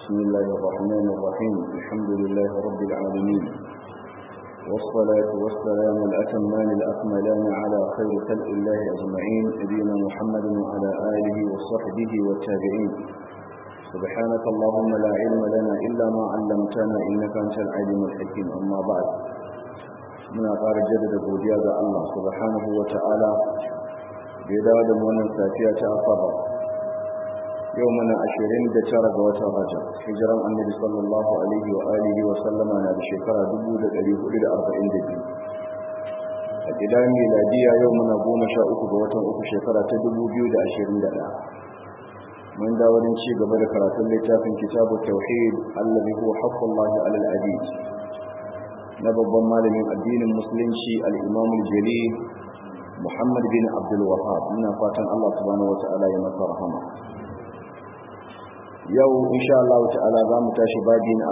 بسم الله الرحمن الرحيم الحمد لله رب العالمين والصلاة والسلام الأتمان الأكملان على خير خلق الله أجمعين نبينا محمد وعلى آله وصحبه والتابعين سبحانك اللهم لا علم لنا إلا ما علمتنا إنك أنت العليم الحكيم أما بعد muna ƙara jaddada godiya ga Allah subhanahu wa ta'ala da ya dawo da wannan safiya ta asabar yau muna ashirin da tara ga watan rajab hijiran annabi sallallahu alaihi wa alihi wa sallama na da shekara dubu da ɗari hudu da arba'in da biyu a gida miladiya yau muna goma sha uku ga watan uku shekara ta dubu biyu da ashirin da ɗaya mun dawo don ci gaba da karatun littafin kitabu tauhid allazi huwa haqqullahi alal abid na babban malamin addinin musulunci al-imam al-jalil muhammad bin abdul wahab muna fatan Allah subhanahu wata'ala ya masa rahama yau insha Allah ta'ala za mu tashi babi na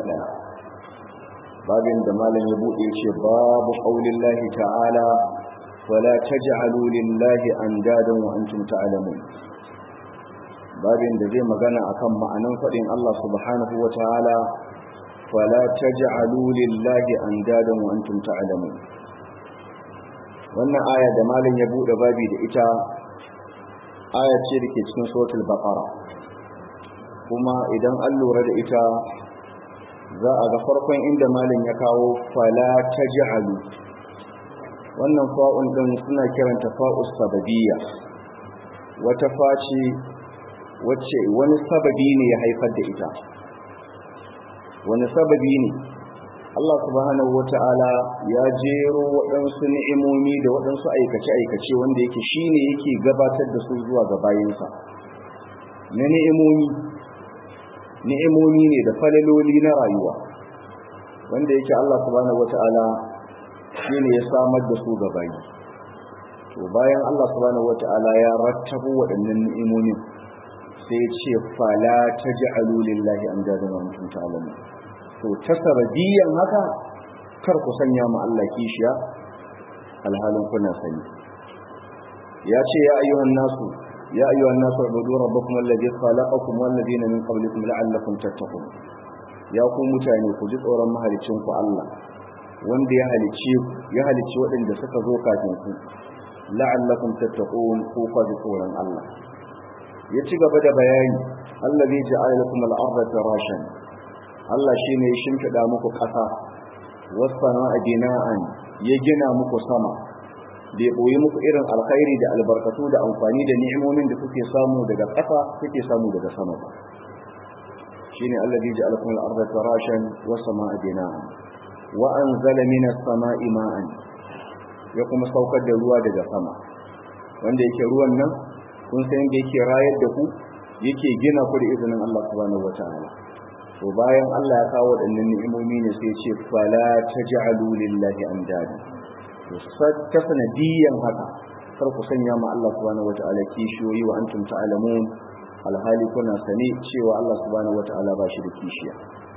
41 babin da malam ya bude ce babu qaulillahi ta'ala wala taj'alu lillahi andadan wa antum ta'lamun babin da zai magana akan ma'anan fadin Allah subhanahu wata'ala wala taj'alu lillahi andadan wa antum ta'lamun wannan aya da malam ya bude babi da ita aya ce da ke cikin suratul baqara kuma idan an lura da ita za a ga farkon inda malin ya kawo fala ta ji'alu wannan fa'un ɗin suna kiranta fa'us sababiyya wata faci wacce wani sababi ne ya haifar da ita wani sababi ne Allah subhanahu wata'ala ya jero waɗansu ni'imomi da waɗansu aikace-aikace wanda yake shine yake gabatar da su zuwa ga bayinsa na ni'imomi ni'imomi ne da falaloli na rayuwa wanda yake Allah subhanahu wata'ala shine ya samar da su ga bayi to bayan Allah subhanahu wata'ala ya rattabo waɗannan ni'imomin sai ya ce fala taj'alu lillahi amdadan wa antum ta'lamun to ta sabadiyan haka kar ku sanya ma Allah kishiya alhalin kuna sani ya ce ya ayyuhan nasu يا أيها الناس اعبدوا ربكم الذي خلقكم والذين من قبلكم لعلكم تتقون يا ku mutane ku ji tsoron mahalicin ku Allah wanda ya halice ya halice waɗanda suka zo kafin ku la'allakum tattaqun ku fa ji tsoron Allah ya ci gaba da bayani allazi ja'ala lakum al-ardha firashan Allah shine ya shimfida muku ƙasa was sama'a bina'an ya gina muku sama da ya ɓoyi muku irin alkhairi da albarkatu da amfani da ni'imomin da kuke samu daga ƙasa kuke samu daga sama ba shine allazi ja'ala lakum al-ardha firashan wa samaa bina'an wa anzala minas samaa'i ma'an ya kuma saukar da ruwa daga sama wanda yake ruwan nan kun san yadda yake rayar da ku yake gina ku da izinin Allah subhanahu wata'ala to bayan Allah ya kawo waɗannan ni'imomi ne sai ya ce fala taj'alu lillahi andada ta sanadiyan haka kar ku sanya ma Allah subhanahu wata'ala kishiyoyi wa antum ta'lamun alhali kuna sani cewa Allah subhanahu wata'ala ba shi da kishiya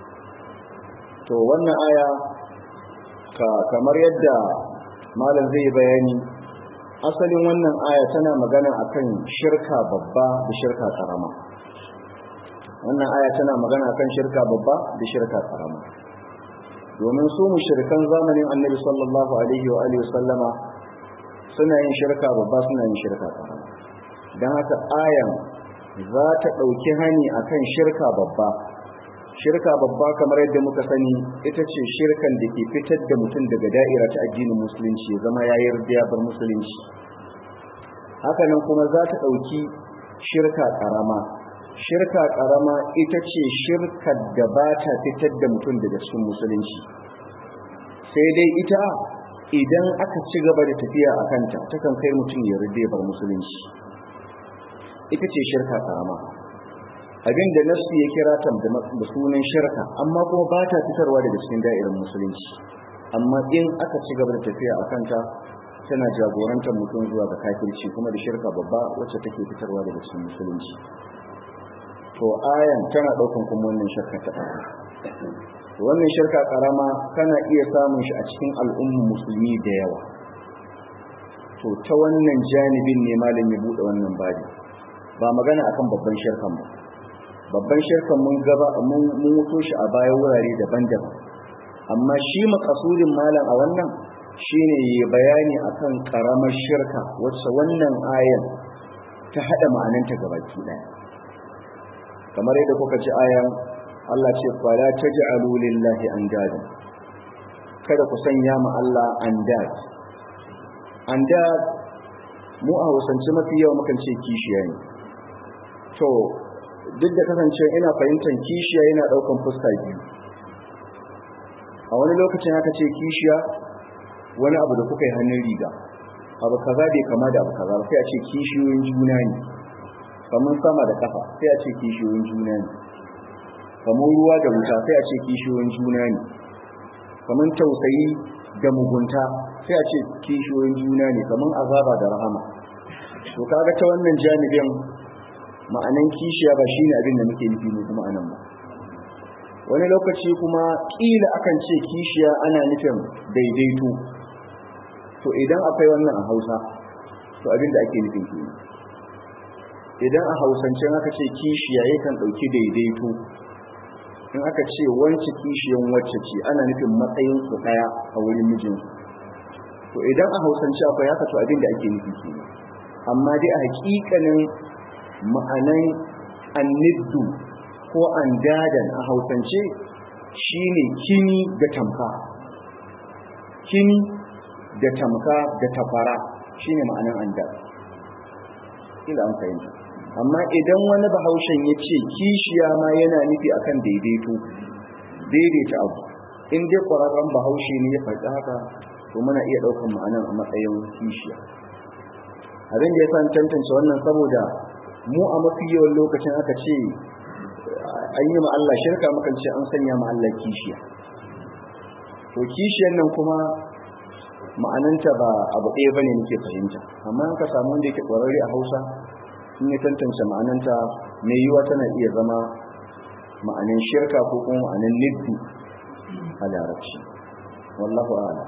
to wannan aya ka kamar yadda malam zai bayani asalin wannan aya tana magana akan shirka babba da shirka karama wannan aya tana magana akan shirka babba da shirka karama domin su mushrikan zamanin annabi sallallahu alaihi wa alihi sallama suna yin shirka babba suna yin shirka karama dan haka ayan za ta dauki hani akan shirka babba shirka babba kamar yadda muka sani ita ce shirkan da ke fitar da mutum daga da'ira ta addinin musulunci ya zama ya yarda ya bar musulunci haka nan kuma za ta dauki shirka karama shirka karama ita ce shirkar da ba ta fitar da mutum daga cikin musulunci sai dai ita idan aka ci gaba da tafiya a kanta takan kai mutum ya rade bar musulunci ita ce shirka karama abin da nasu ya kira ta da sunan shirka amma kuma ba ta fitarwa daga cikin da'irar musulunci amma in aka ci gaba da tafiya a kanta tana jagorantar mutum zuwa ga kafirci kuma da shirka babba wacce take fitarwa daga cikin musulunci to ayan tana daukan kuma wannan shirka ta to wannan shirka karama kana iya samun shi a cikin al'ummar musulmi da yawa to ta wannan janibin ne malam ya bude wannan babi ba magana akan babban shirkan ba babban shirkan mun gaba mun mutu shi a bayan wurare daban-daban amma shi makasudin malam a wannan shine yi bayani akan karamar shirka wacce wannan ayan ta hada ma'ananta gabaki daya kamar yadda kuka ji ayan Allah ce fala taj'alu lillahi andada kada ku sanya ma Allah andad andad mu a hausance mafi yawa mukan ce kishiya ne to duk da kasance ina fahimtar kishiya yana daukan fuska biyu a wani lokacin haka ce kishiya wani abu da kuka yi hannun riga abu kaza bai kama da abu kaza sai a ce kishiyoyin juna ne kamar sama da kafa sai a ce kishiyoyin juna ne kamar ruwa da wuta sai a ce kishiyoyin juna ne kamar tausayi da mugunta sai a ce kishiyoyin juna ne kamar azaba da rahama to kaga ta wannan janibin ma'anan kishiya ba shine abin da muke nufi ne kuma anan ba wani lokaci kuma kila akan ce kishiya ana nufin daidaito to idan akwai wannan a Hausa to abin da ake nufin ke idan a Hausance aka ce kishiya yakan dauki daidaito in aka ce wance kishiyan wacce ce ana nufin matsayin su daya a wurin mijin to idan a Hausance akwai haka to abin da ake nufi ke amma dai a hakikanin ma'anan anniddu ko andadan a hausance shine kini da tamka kini da tamka da tafara shine ma'anan andad ila an fahimta amma idan wani bahaushen ya ce kishiya ma yana nufi akan daidaito daidaita abu in dai ƙwararren bahaushe ne ya faɗi haka to muna iya ɗaukar ma'anan a matsayin kishiya abin da ya san tantance wannan saboda mu a mafi yawan lokacin aka ce an yi Allah shirka mukan ce an sanya Allah kishiya to kishiyan nan kuma ma'ananta ba abu ɗaya ba ne nake fahimta amma ka samu wanda yake ƙwararre a hausa in ya tantance ma'ananta mai yiwa tana iya zama ma'anin shirka ko kuma ma'anin niddu a larabci wallahu a'lam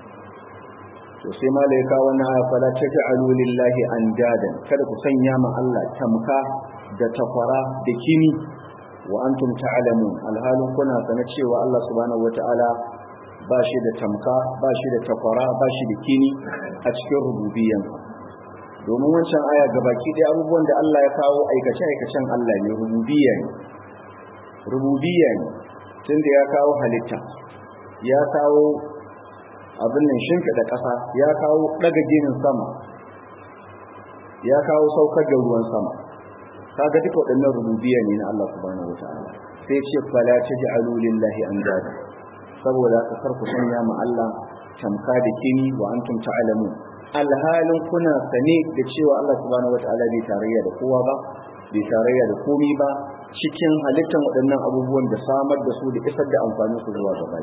to sai ma lai kawo na fala taj'alu lillahi andadan kada ku sanya ma Allah tamka da takwara da kini wa antum ta'lamun alhalin kuna sana cewa Allah subhanahu wata'ala ba shi da tamka ba shi da takwara ba shi da kini a cikin rububiyyan domin wancan aya gabaki ɗaya abubuwan da Allah ya kawo aikace aikacen Allah ne rububiyya ne rububiyya ne tunda ya kawo halitta ya kawo abin nan shimfiɗa ƙasa ya kawo ɗaga ginin sama ya kawo saukar da ruwan sama kaga duka waɗannan rububiyya ne na Allah subhanahu wataala sai ce fala taj'alu lillahi andada saboda ka karku sanya ma Allah tamka da kini wa antum ta'lamun alhalin kuna sane da cewa Allah subhanahu wataala bai tarayya da kowa ba bai tarayya da komi ba cikin halittar waɗannan abubuwan da samar da su da isar da amfanin su zuwa gaba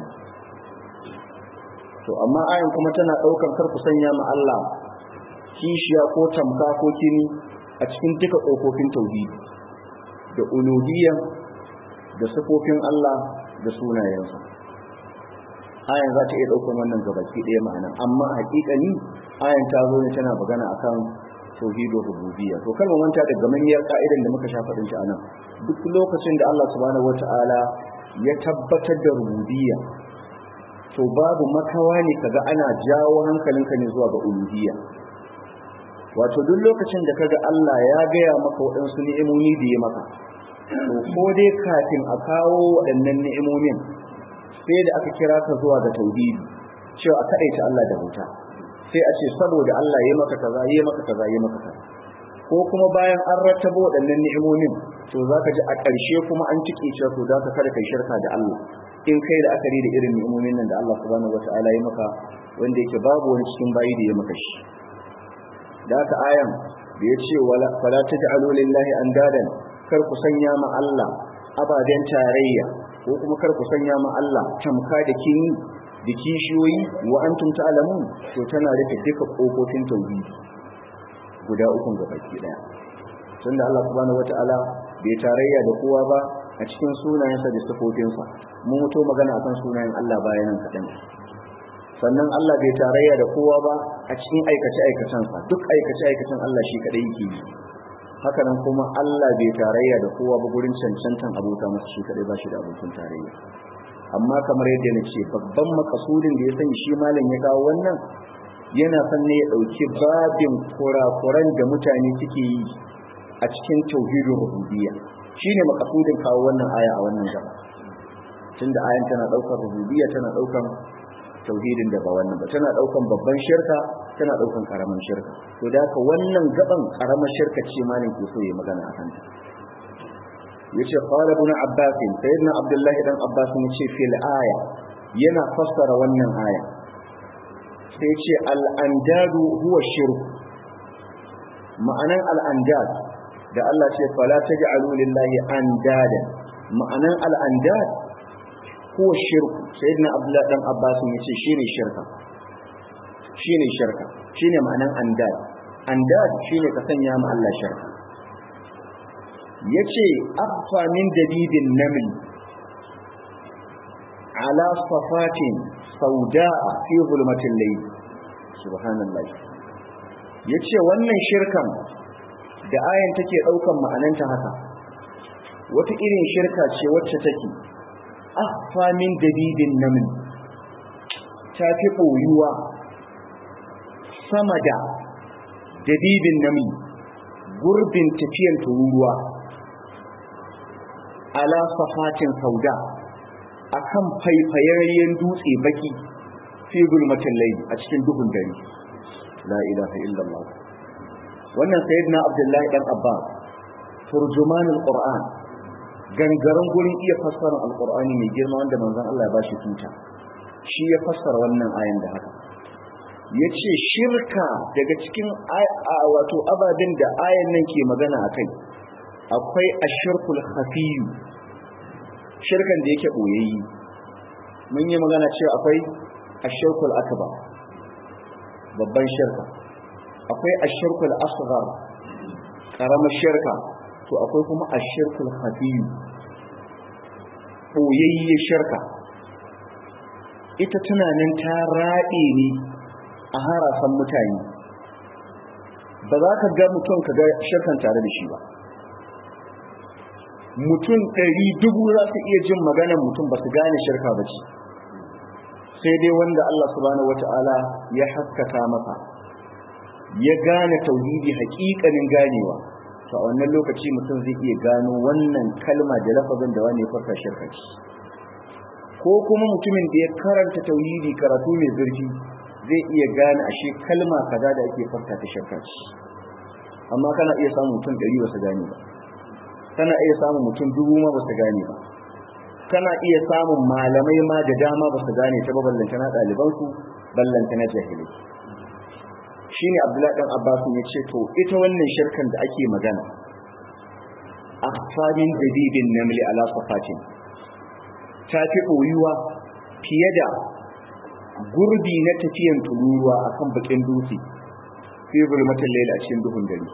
to amma ayan kuma tana ɗaukar karku sanya ma Allah kishiya ko tamka ko kini a cikin duka ƙofofin tauhidi da uluhiyya da sifofin Allah da sunayensa ayan za ta iya ɗaukar wannan gabaki ɗaya ma'ana amma haƙiƙani ayan ta zo ne tana magana akan tauhidul rububiyya to kan manta da gamammiyar ka'idan da muka sha faɗin ta anan duk lokacin da Allah subhanahu wata'ala ya tabbatar da rububiyya to babu makawa ne kaga ana jawo hankalinka ne zuwa ga uluhiyya wato duk lokacin da kaga Allah ya gaya maka waɗansu ni'imomi da ya maka to ko dai kafin a kawo waɗannan ni'imomin sai da aka kira ka zuwa ga tauhidi cewa a kaɗaita Allah da bauta sai a ce saboda Allah ya maka kaza ya maka kaza ya maka kaza ko kuma bayan an rattaba waɗannan ni'imomin to zaka ji a ƙarshe kuma an cike cewa to da ka kada kai shirka da Allah in kai da akari da irin ni'imomin nan da Allah subhanahu wataala ya maka wanda yake babu wani cikin bayi da ya maka shi da haka ayan da ya ce fala taj'alu lillahi andadan kar ku sanya ma Allah ababen tarayya ko kuma kar ku sanya ma Allah tamka da kini da kishiyoyi wa antum ta'lamun to tana rufe duka kofofin tauhidi guda uku ga baki daya tunda Allah subhanahu wataala bai tarayya da kowa ba a cikin sunayensa da sifofinsa mun mutu magana akan sunayen Allah bayanan kaɗan sannan Allah bai tarayya da kowa ba a cikin aikace aikacensa duk aikace aikacen Allah shi kadai yake yi hakanan kuma Allah bai tarayya da kowa ba gurin cancantan abota masa shi kadai ba shi da abokin tarayya amma kamar yadda na ce babban makasudin da ya sani shi malam ya kawo wannan yana son ne ya ɗauki babin kurakuran da mutane suke yi a cikin tauhidin rububiyya shine makasudin kawo wannan aya a wannan gaba tunda ayan tana ɗaukar rububiyya tana ɗaukar tauhidin da ba wannan ba tana ɗaukan babban shirka tana ɗaukan ƙaramin shirka to da haka wannan gaban ƙaramar shirka ce malam ke so ya magana a kanta yace qala ibn abbas sayyidina abdullahi dan abbas ne ce fil aya yana fassara wannan aya sai ce al andadu huwa shirk ma'anan al andad da Allah ce fala taj'alu lillahi andada ma'anan al andad huwa shirk sayyidina abdullahi dan abbas ne ce shine shirka shine shirka shine ma'anan andad andad shine ka sanya ma Allah shirka yace affa min dabibin naml ala safatin sauda'a fi zulmatil layl subhanallah yace wannan shirkan da ayan take daukan ma'ananta haka wata irin shirka ce wacce take affa min dabibin naml ta fi boyuwa sama da dabibin naml gurbin tafiyan tururuwa ala safatin sauda akan faifayayyen dutse baki fi gulmatin layli a cikin duhun dare la ilaha illallah wannan sayyidina abdullahi dan abba turjuman alquran gangaren gurin iya fassara alqurani mai girma wanda manzon Allah ya bashi tuta shi ya fassara wannan ayan da haka yace shirka daga cikin wato ababen da ayan nan ke magana akai akwai ashirkul khafiyu shirkan da yake boyayyi mun yi magana cewa akwai ashirkul akbar babban shirka akwai ashirkul asghar karamar shirka to akwai kuma ashirkul khafiyu boyayye shirka ita tunanin ta raɗe ne a harasan mutane ba za ka ga mutum ka ga shirkan tare da shi ba mutum ɗari dubu za su iya jin maganar mutum ba su gane shirka ba ce sai dai wanda Allah subhanahu wata'ala ya haskaka masa ya gane tauhidi haƙiƙanin ganewa to a wannan lokaci mutum zai iya gano wannan kalma da lafazin da wani ya farka shirka ce ko kuma mutumin da ya karanta tauhidi karatu mai zurfi zai iya gane ashe kalma kaza da ake farka ta shirka ce amma kana iya samun mutum ɗari ba su gane ba kana iya samun mutum dubu ma ba su gane ba kana iya samun malamai ma da dama ba su gane ta ba ballanta na ɗalibansu ballanta na jahilai shi ne abdullahi ɗan abbas ya ce to ita wannan shirkan da ake magana a famin dabibin namli ala safatin ta fi ɓoyuwa fiye da gurbi na tafiyan tururuwa akan bakin dutse fi zulmatin laila a cikin duhun dare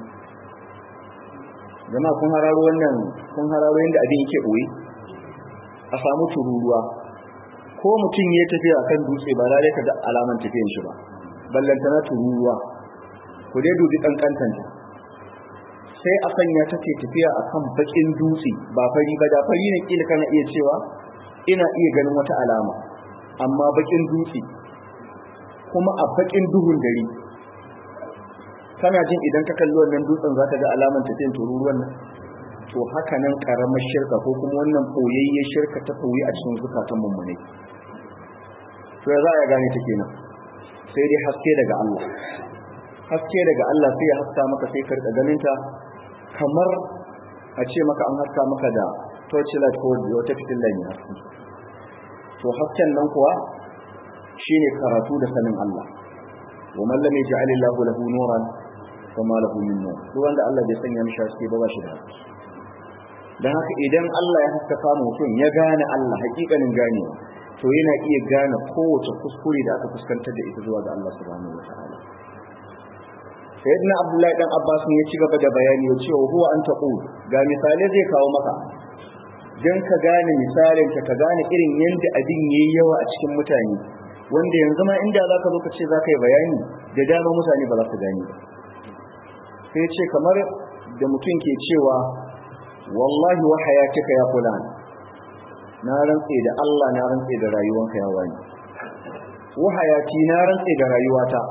zama kun hararo wannan kun hararo yadda abin yake ɓoye a samu tururuwa ko mutum ya tafi a kan dutse ba lalai ka ga alaman tafiyan shi ba ballanta na tururuwa ku dai dubi ƙanƙantanta sai a sanya ta ke tafiya a kan baƙin dutse ba fari ba da fari ne ƙila kana iya cewa ina iya ganin wata alama amma baƙin dutse kuma a baƙin duhun dare kana jin idan ka kalli wannan dutsen za ka ga alaman tafiyan tururuwan nan to haka nan karamar shirka ko kuma wannan koyayyen shirka ta koyi a cikin zukatan mummune to ya za a gane ta kenan sai dai haske daga Allah haske daga Allah sai ya haska maka sai ka rika ganin ta kamar a ce maka an haska maka da torchlight ko wata fitilla ne haske to hasken nan kuwa shine karatu da sanin Allah wa man lam yaj'alillahu lahu nuran fama lahu min nur duk wanda Allah bai sanya mishi haske ba ba shi da haske dan haka idan Allah ya haskaka mutum ya gane Allah hakikanin ganewa to yana iya gane kowace kuskure da aka fuskantar da ita zuwa ga Allah subhanahu wataala sayyidina abdullahi dan abbas ne ya ci gaba da bayani ya ce huwa an taqul ga misali zai kawo maka dan ka gane misalin ka ka gane irin yanda abin yayi yawa a cikin mutane wanda yanzu ma inda zaka zo ka ce zaka yi bayani da dama mutane ba za su gane ba sai ce kamar da mutum ke cewa wallahi wa hayatika ya fulan na rantse da Allah na rantse da rayuwanka ya wani wa hayati na rantse da rayuwata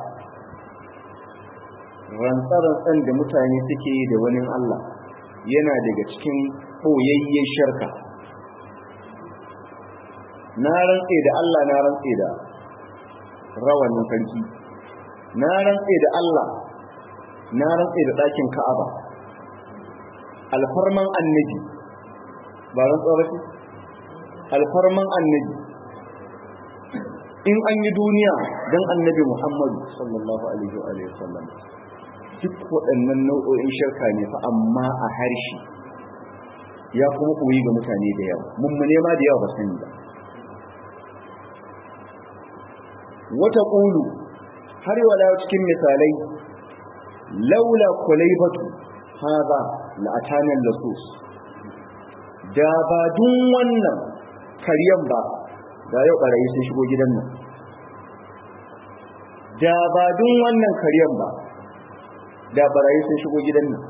rantsarantsan da mutane suke yi da wani Allah yana daga cikin ɓoyayyen shirka na rantse da Allah na rantse da rawanin sarki na rantse da Allah na rantse da ɗakin Ka'aba alfarman annabi ba rantsuwa ba ce alfarman annabi in an yi duniya don annabi Muhammadu sallallahu alaihi wa sallam duk waɗannan nau'o'in shirka ne fa amma a harshe ya kuma koyi ga mutane da yawa mummune ma da yawa ba sani ba wata ƙulu har wala cikin misalai laula kulaibatu haza la'atanan lasus da ba dun wannan karyan ba da yau ɓarayi sun shigo gidan nan da ba dun wannan karyan ba da barayi sun shigo gidan nan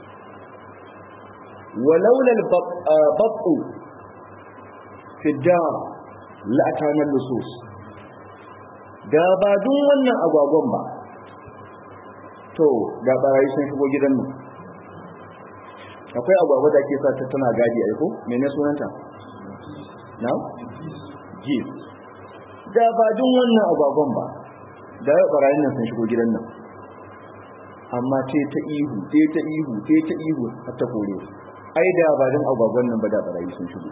walaula al-bat'u fi dar la'atana lusus da ba dun wannan agwagwan ba to da barayi sun shigo gidan nan akwai agwagwa da ke sa ta tana gadi a ko mene sunanta na gif da ba dun wannan agwagwan ba da yau barayin nan sun shigo gidan nan amma ce ta ihu ce ta ihu ce ta ihu har ta kore ai da ba don agwagwan nan ba da barayi sun shigo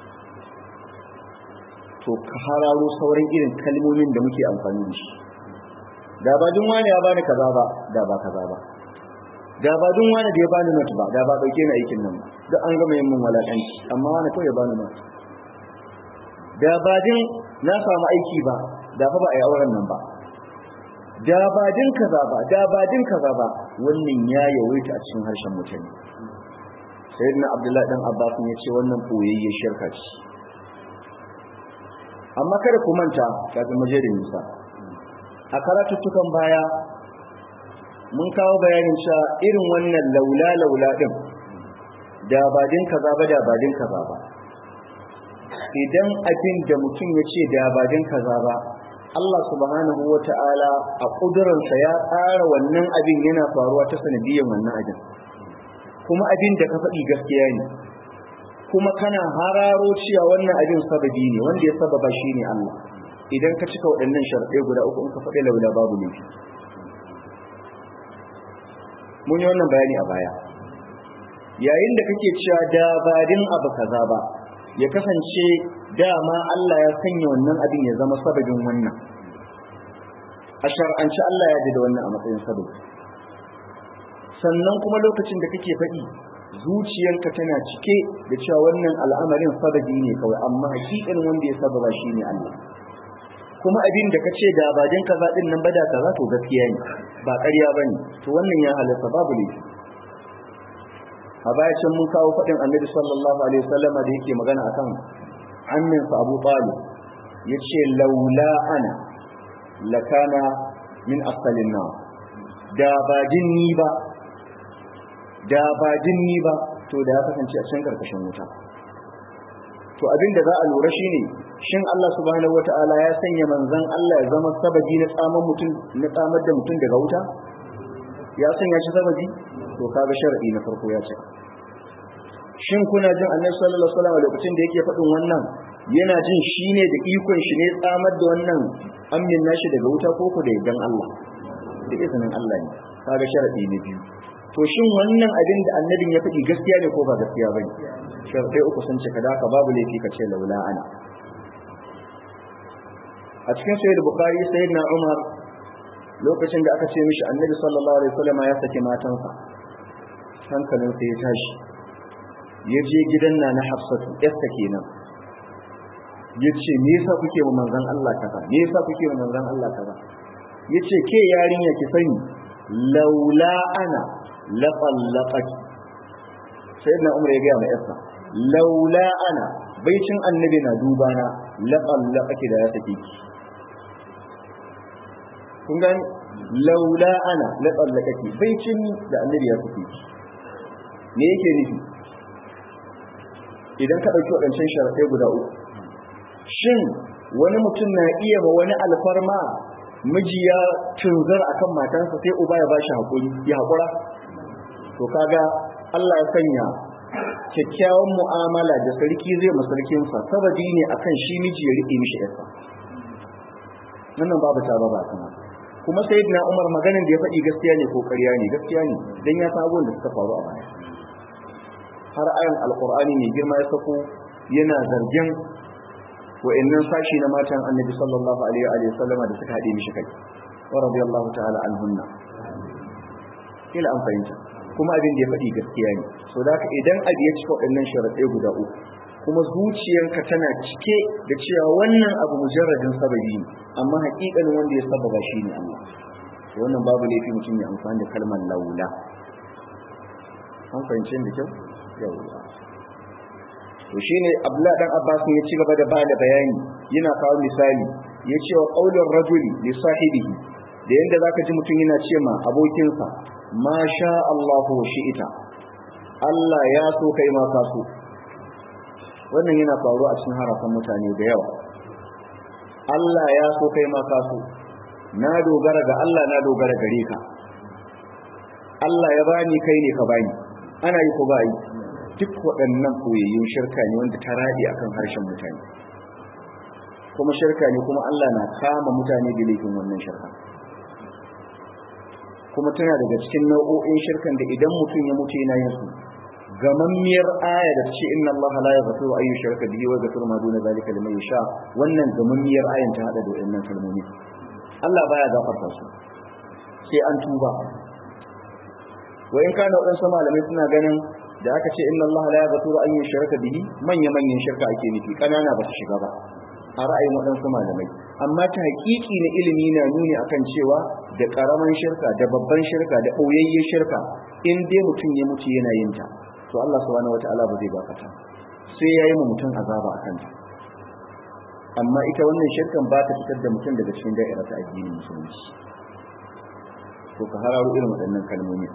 to ka hararo sauran irin kalmomin da muke amfani da shi da ba dun wani ya bani kaza ba da ba kaza ba da ba dun wani da ya bani not ba da ba dauke ni aikin nan ba duk an gama yin mun walakanci amma wani kawai ya bani not da ba din na samu aiki ba da fa ba a yi auren nan ba da ba din kaza ba da ba din kaza ba wannan ya yawaita a cikin harshen mutane sayyidina abdullahi dan abbas ya ce wannan boyayye shirka ce amma kada ku manta kafin mu je da nisa a karatuttukan baya mun kawo bayanin cewa irin wannan laula laula din da ba din kaza ba da ba din kaza ba idan abin da mutum ya ce da ba din kaza ba Allah subhanahu wa ta'ala a ƙudurarsa ya tsara wannan abin yana faruwa ta sanadiyyar wannan abin kuma abin da ka faɗi gaskiya ne kuma kana hararo cewa wannan abin sababi ne wanda ya sababa shi ne Allah idan ka cika waɗannan sharaɗai guda uku in ka faɗi laula babu laifi mun yi wannan bayani a baya yayin da kake cewa da badin abu kaza ba ya kasance dama Allah ya sanya wannan abin ya zama sababin wannan a shar'anci Allah ya da wannan a matsayin sababi sannan kuma lokacin da kake faɗi zuciyarka tana cike da cewa wannan al'amarin sababi ne kawai amma hakikan wanda ya sababa shi ne Allah kuma abin da kace da ba din kaza din nan bada kaza to gaskiya ne ba ƙarya bane to wannan ya halatta babu laifi a baya can mun kawo faɗin annabi sallallahu alaihi wasallama da yake magana akan amminsa abu talib ya ce laula ana lakana min asalin na da ba ni ba da ba ni ba to da ya kasance a can karkashin wuta to abin da za a lura shine shin Allah subhanahu wataala ya sanya manzon Allah ya zama sababi na tsaman mutum na tsamar da mutum daga wuta ya sanya shi sababi to kaga sharadi na farko ya ce shin kuna jin annabi sallallahu alaihi wasallam lokacin da yake faɗin wannan yana jin shi ne da ikon shi ne tsamar da wannan amin nashi daga wuta ko ku da idan Allah da izinin Allah ne kaga sharadi na biyu to shin wannan abin da annabin ya faɗi gaskiya ne ko ba gaskiya bane sharadai uku sun ce kada ka babu laifi ka ce laula ana a cikin sayyid bukhari sayyidina umar lokacin da aka ce mishi annabi sallallahu alaihi wasallam ya saki matansa hankalin sai ya tashi ya je gidan na na hafsatu yasta kenan ya ce me yasa kuke wa manzon Allah kaza me yasa kuke wa manzon Allah kaza ya ce ke yarinya ki sani laula ana la qallaqaki sayyidina umar ya ga mai yasta laula ana baicin annabi na duba na la qallaqaki da ya sake ki kun gani laula ana la qallaqaki baicin da annabi ya sake ki me yake nufi idan ka ɗauki waɗancan sharaɗai guda uku shin wani mutum na iya ma wani alfarma miji ya tunzar akan matansa sai uba ya bashi haƙuri ya haƙura to kaga Allah ya sanya kyakkyawan mu'amala da sarki zai masarkinsa sababi ne akan shi miji ya riƙe mishi yarsa wannan babu ta ba kuma kuma sayyidina Umar maganin da ya faɗi gaskiya ne ko ƙarya ne gaskiya ne dan ya san abubuwan da suka faru a baya har ayan alqur'ani ne girma ya sako yana zargin wa'annan sashi na matan annabi sallallahu alaihi wa sallama da suka haɗe mishi kai wa radiyallahu ta'ala anhunna ila an fahimta kuma abin da ya faɗi gaskiya ne so da haka idan abu ya cika waɗannan sharaɗai guda uku kuma zuciyanka tana cike da cewa wannan abu mujarradin sababi ne amma haƙiƙanin wanda ya sababa shi ne Allah wannan babu laifi mutum ya amfani da kalmar laula an fahimci da kyau yawwa to shine Abdullah dan Abbas ne ya ci gaba da bada bayani yana kawo misali ya ce wa qaulur rajuli li sahibihi da yanda zaka ji mutum yana ce ma abokinsa ma sha Allahu shi'ita Allah ya so kai ma ka so wannan yana faruwa a cikin harafan mutane da yawa Allah ya so kai ma ka so na dogara ga Allah na dogara gare ka Allah ya bani kai ne ka bani ana yi ko ba yi duk waɗannan koyayyun shirka ne wanda ta raɗe akan harshen mutane kuma shirka ne kuma Allah na kama mutane da laifin wannan shirka kuma tana daga cikin nau'o'in shirkan da idan mutum ya mutu yana yin su gamammiyar aya da ce inna Allah la yaghfiru an yushraka bihi wa yaghfiru ma duna zalika liman yasha wannan gamammiyar ayan ta hada da wannan kalmomi Allah baya gafarta su sai an tuba wa in kana wadansu malamai suna ganin da aka ce inna Allah la yaghfiru an yushraka bihi manya manyan shirka ake nufi kanana ba su shiga ba a ra'ayin waɗansu malamai amma ta hakiki na ilimi na nuni akan cewa da ƙaramin shirka da babban shirka da ɓoyayyen shirka in dai mutum ya mutu yana yin ta to Allah subhanahu wata'ala ba zai bakata sai ya yi mutum azaba a kanta amma ita wannan shirkan ba ta fitar da mutum daga cikin da'ira ta addinin musulunci to ka hararo irin waɗannan kalmomi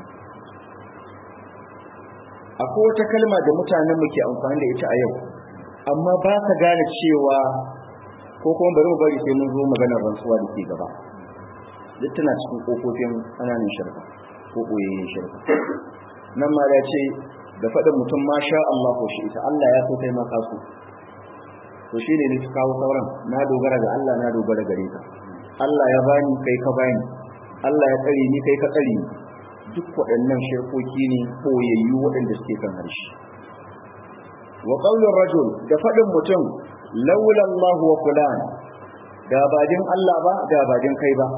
akwai wata kalma da mutanen mu ke amfani da ita a yau amma ba ka gane cewa ko kuma bari mu bari sai mun zo maganar rantsuwa da ke gaba duk tana cikin kofofin ƙananan shirka ko ɓoyayyen shirka nan ma ya ce da faɗin mutum ma sha Allah ko shi ita Allah ya so kai ma kaso to shi ne nufi kawo sauran na dogara ga Allah na dogara gare ka Allah ya bani kai ka bani Allah ya tsare ni kai ka tsare ni duk waɗannan shirkoki ne ɓoyayyu waɗanda suke kan harshe wa qaulur rajul da faɗin mutum laula Allah wa fulan da bajin Allah ba da bajin kai ba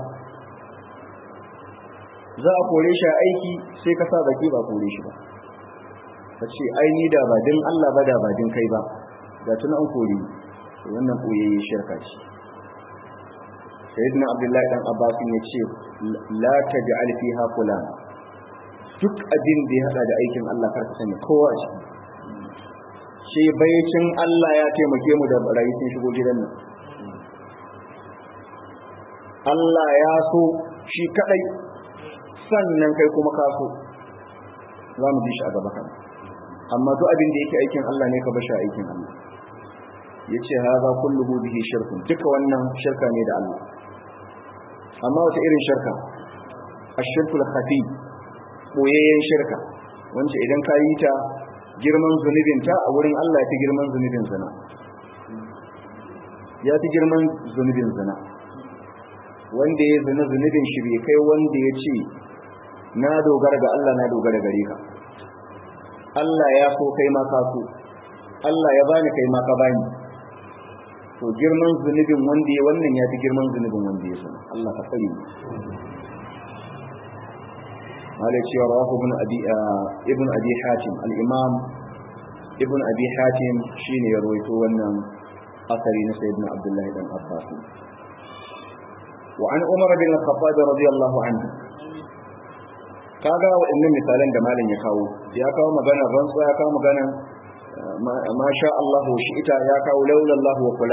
za a kore shi a aiki sai ka sa baki ba kore shi ba ka ce ai ni da bajin Allah ba da bajin kai ba ga tun an kore wannan koyayye shirka ce sayyidina abdullahi dan abbas ya ce la taj'al fiha fulan duk abin da ya hada da aikin Allah kar ka sani kowa a ciki sai baicin Allah ya taimake mu da barayi sun shigo gidan nan Allah ya so shi kadai sannan kai kuma ka so za mu ji shi a gaba kan amma duk abin da yake aikin Allah ne ka bashi aikin Allah yace haza kulluhu bihi shirkun duka wannan shirka ne da Allah amma wata irin shirka ashirkul khafi boyayyen shirka wanda idan ka yi ta girman zunubinta a wurin Allah ya fi girman zunubin zina ya fi girman zunubin zina wanda ya zina zunubin shi bai kai wanda ya ce na dogara ga Allah na dogara gare ka Allah ya so kai ma ka so Allah ya bani kai ma ka bani to girman zunubin wanda ya wannan ya fi girman zunubin wanda ya sana Allah ka tsare mu malai cewa rawahu ibn abi ibn abi hatim al-imam ibn abi hatim shine ya rawaito wannan asari na sayyidina abdullah ibn abbas wa an umar bin al-khattab radiyallahu anhu kaga waɗannan misalan da malam ya kawo ya kawo magana rantsuwa ya kawo magana ma sha Allah shi ita ya kawo laula Allah wa fulan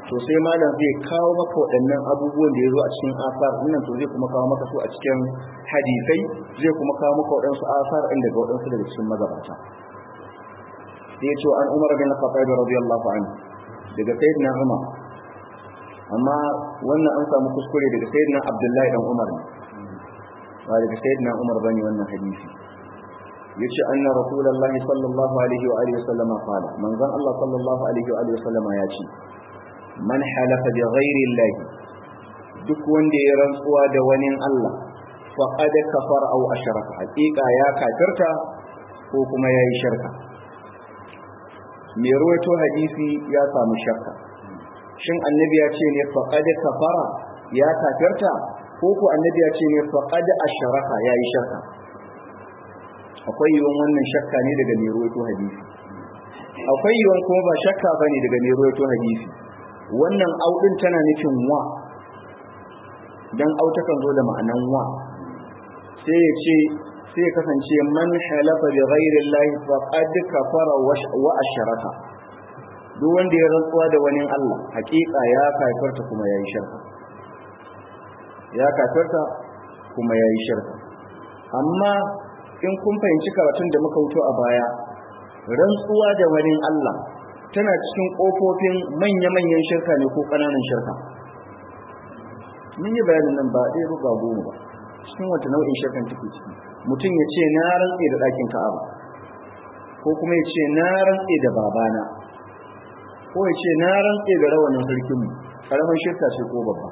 to sai malam zai kawo maka waɗannan abubuwan da ya zo a cikin asar nan to zai kuma kawo maka su a cikin hadisai zai kuma kawo maka waɗansu asar ɗin daga waɗansu daga cikin magabata sai ya ce an umar bin khattab radiyallahu anhu daga sayyidina umar amma wannan an samu kuskure daga sayyidina abdullahi dan umar ne ba daga sayyidina umar bane wannan hadisi yace anna rasulullahi sallallahu alaihi wa alihi wasallam qala manzon Allah sallallahu alaihi wa alihi wasallam ya ce man halafa bi ghairi Allah duk wanda ya rantsuwa da wani Allah faqad kafara aw ashraka haqiqa ya kafirta ko kuma yayi shirka mai ruwaito hadisi ya samu shakka shin annabi ya ce ne faqad kafara ya kafirta ko ko annabi ya ce ne faqad ashraka yayi shirka akwai yiwuwan wannan shakka ne daga mai ruwaito hadisi akwai yiwuwan kuma ba shakka bane daga mai ruwaito hadisi wannan audin tana nufin wa dan au takan zo da ma'anan wa sai ya ce sai kasance man halafa bi ghairi llahi faqad kafara wa asharaka duk wanda ya rantsuwa da wani Allah hakika ya kafirta kuma yayi shirka ya kafirta kuma yayi shirka amma in kun fahimci karatun da muka wuto a baya rantsuwa da wani Allah tana cikin kofofin manya-manyan shirka ne ko ƙananan shirka mun yi bayanin nan ba ɗaya ba goma ba cikin wata nau'in shirkan take ciki mutum ya ce na rantse da ɗakin ka'aba ko kuma ya ce na rantse da babana ko ya ce na rantse da rawanin sarkinmu ƙaramin shirka ce ko babba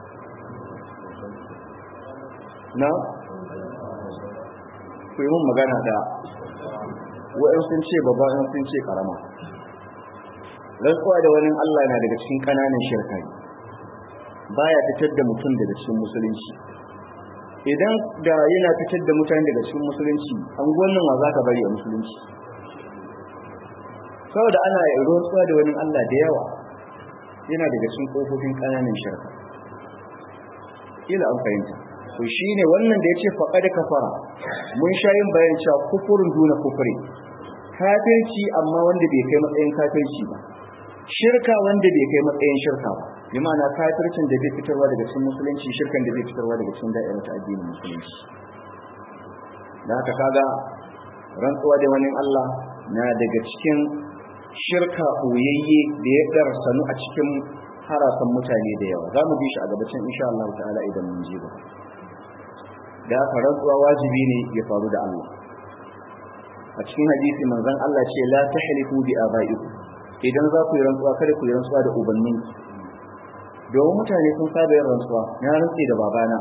na ku yi mun magana da wa'in sun ce babba in sun ce ƙarama rantsuwa da wani Allah na daga cikin ƙananan shirka baya fitar da mutum daga cikin musulunci idan da yana fitar da mutane daga cikin musulunci an gwannan wa za ka bari a musulunci saboda ana rantsuwa da wani Allah da yawa yana daga cikin kofofin ƙananan shirka kila an fahimta to shine wannan da yace faqad kafara mun sha yin bayan cewa kufurin duna kufuri kafirci amma wanda bai kai matsayin kafirci ba shirka wanda bai kai matsayin shirka ba bi ma'ana kafircin da bai fitarwa daga cikin musulunci shirkan da bai fitarwa daga cikin da'irar ta addinin musulunci da haka kaga rantsuwa da wani Allah na daga cikin shirka ɓoyayye da ya ɗarsanu a cikin harasan mutane da yawa za mu bi shi a gabacin insha Allah ta'ala idan mun ji gaba da haka rantsuwa wajibi ne ya faru da Allah a cikin hadisi manzon Allah ce la tahlifu bi abaikum idan za ku yi rantsuwa kada ku yi rantsuwa da ubannin domin mutane sun saba yin rantsuwa na rantsi da babana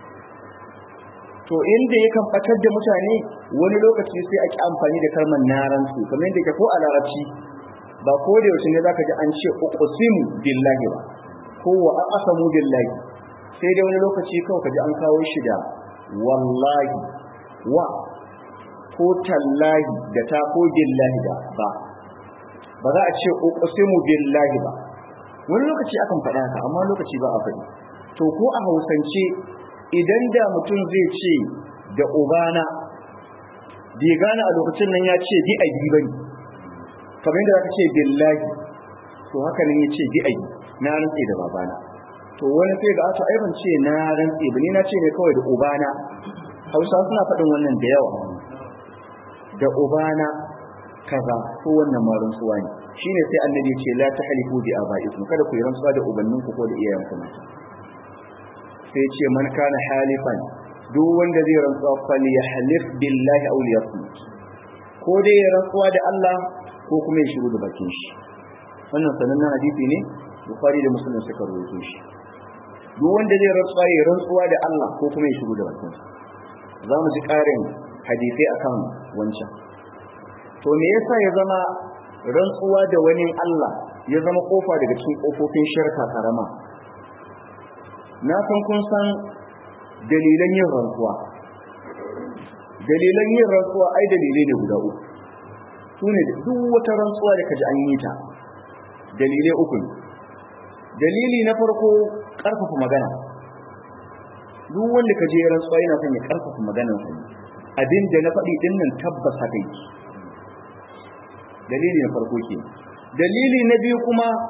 to inda yakan batar da mutane wani lokaci sai a ki amfani da kalmar na rantsi kamar yadda ke ko a larabci ba ko da yaushe ne zaka ji an ce uqsimu billahi ba ko wa aqsamu billahi sai dai wani lokaci kawai kaji an kawo shi da wallahi wa ko tallahi da ta ko billahi da ba ba za a ce uqsimu billahi ba wani lokaci akan faɗa haka amma lokaci ba a faɗi to ko a hausance idan da mutum zai ce da ubana bai gane a lokacin nan ya ce bi a yi bane kamar yadda zaka ce billahi to haka nan ya ce bi a yi na rantse da babana to wani sai ga ato ai ban ce na rantse ba ni na ce ne kawai da ubana hausa suna faɗin wannan da yawa da ubana kaza ko wannan ma rantsuwa ne shine sai annabi ya ce la tahlifu bi abaikum kada ku yi rantsuwa da ubanninku ko da iyayenku mata sai ce man kana halifan duk wanda zai rantsuwa fal yahlif billahi aw liyasmut ko dai ya rantsuwa da Allah ko kuma ya shiru da bakin shi wannan sanannen hadisi ne bukhari da muslim suka rawaito shi duk wanda zai rantsuwa ya rantsuwa da Allah ko kuma ya shiru da bakin shi za mu ji ƙarin hadisai akan wancan to me yasa ya zama rantsuwa da wani Allah ya zama kofa daga cikin kofofin shirka karama na san kun san dalilan yin rantsuwa dalilan yin rantsuwa ai dalilai ne guda uku su ne duk wata rantsuwa da kaji an yi ta dalilai uku ne dalili na farko karfafa magana duk wanda kaje ya rantsuwa yana son ya karfafa maganar sa abin da na faɗi din nan tabbas haka yake dalili na farko ke dalili na biyu kuma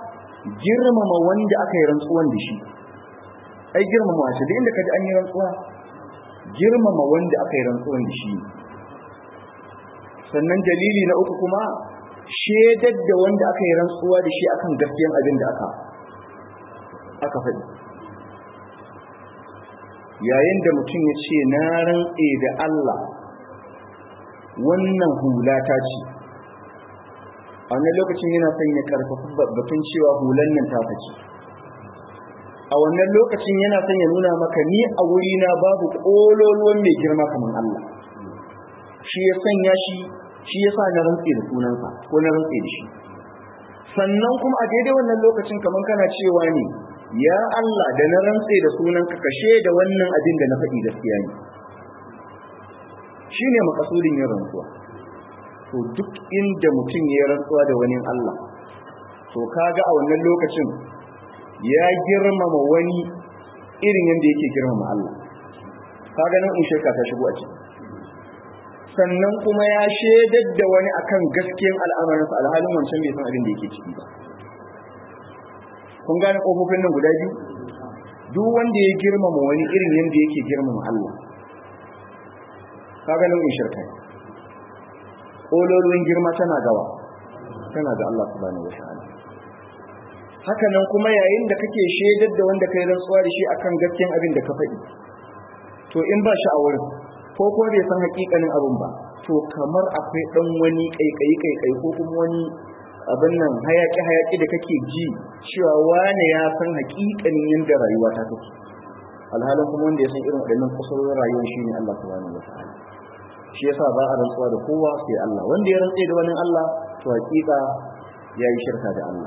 girmama wanda aka yi rantsuwan da shi ai girmama shi da inda kaji an yi rantsuwa girmama wanda aka yi rantsuwan da shi sannan dalili na uku kuma shedar da wanda aka yi rantsuwa da shi akan gaskiyan abin da aka aka faɗi yayin da mutum ya ce na rantse da Allah wannan hula ta ce a wannan lokacin yana son ya karfafa batun cewa hulan nan ta ce a wannan lokacin yana son ya nuna maka ni a wurina babu ƙololuwan mai girma kamar Allah shi ya sanya shi shi ya sa na rantse da sunansa ko na rantse da shi sannan kuma a daidai wannan lokacin kamar kana cewa ne ya Allah da na rantse da sunanka kashe da wannan abin da na faɗi gaskiya ne shi ne makasudin yin rantsuwa to duk inda mutum ya rantsuwa da wani Allah to kaga a wannan lokacin ya girmama wani irin yadda yake girmama Allah kaga nan in shirka ta shigo a ciki sannan kuma ya shaidar da wani akan gaskiyan al'amarinsa alhalin wancan bai san abin da yake ciki ba kun gane kofofin nan guda biyu duk wanda ya girmama wani irin yadda yake girmama Allah kaga nau'in shirka ƙololuwan girma tana gawa tana ga Allah subhanahu wata'ala haka nan kuma yayin da kake shaidar da wanda kai rantsuwa da shi akan gaskiyan abin da ka faɗi to in ba shi a wurin ko ko bai san hakikanin abin ba to kamar akwai dan wani kaikayi kaikayi ko kuma wani abin nan hayaki hayaki da kake ji cewa wane ya san hakikanin yadda rayuwa ta take alhalin kuma wanda ya san irin waɗannan kusurorin rayuwar shi ne Allah subhanahu wataala shi yasa ba a rantsuwa da kowa sai Allah wanda ya rantse da wani Allah to hakika yayi shirka da Allah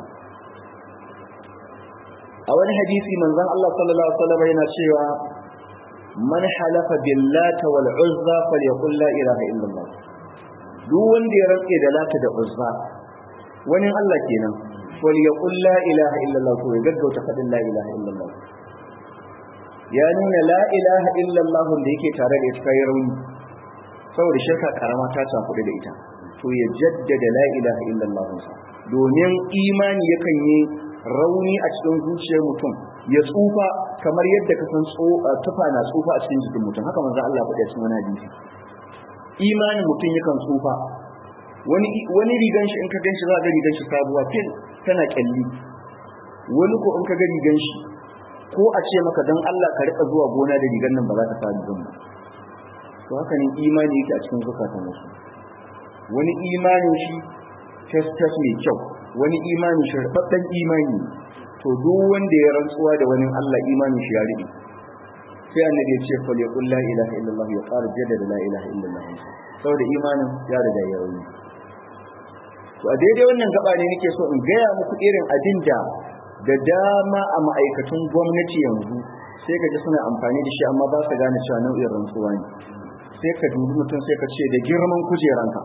a wani hadisi manzon Allah sallallahu alaihi wasallam yana cewa man halafa billata wal uzza falyaqul la ilaha illallah duk wanda ya rantse da lata da uzza wani Allah kenan falyaqul la ilaha illallah to ya gaggauta fadin la ilaha illallah ya nuna la ilaha illallah da yake tare da ita rauni saboda shirka karama ta cakuɗe da ita to ya jaddada la ilaha illallah domin imani yakan yi rauni a cikin zuciyar mutum ya tsufa kamar yadda ka san tufa na tsufa a cikin jikin mutum haka manzo Allah faɗa cikin wani hadisi imanin mutum yakan tsufa wani wani rigan shi in ka ganshi za ka rigan shi sabuwa fil tana kyalli wani ko in ka ga rigan shi ko a ce maka dan Allah ka rika zuwa gona da rigan nan ba za ka sa rigan ba to haka ne imani yake a cikin zukatan wasu wani imanin shi test test mai kyau wani imani shi rababben imani to duk wanda ya rantsuwa da wani Allah imanin shi ya rube sai annabi ya ce fal yaqul la ilaha illallah ya fara jaddada la ilaha illallah saboda imanin ya riga ya rauni to a daidai wannan gaba ne nake so in gaya muku irin abin da da dama a ma'aikatan gwamnati yanzu sai ka ji suna amfani da shi amma ba su gane cewa nau'in rantsuwa ne sai ka dubi mutum sai ka ce da girman kujeranka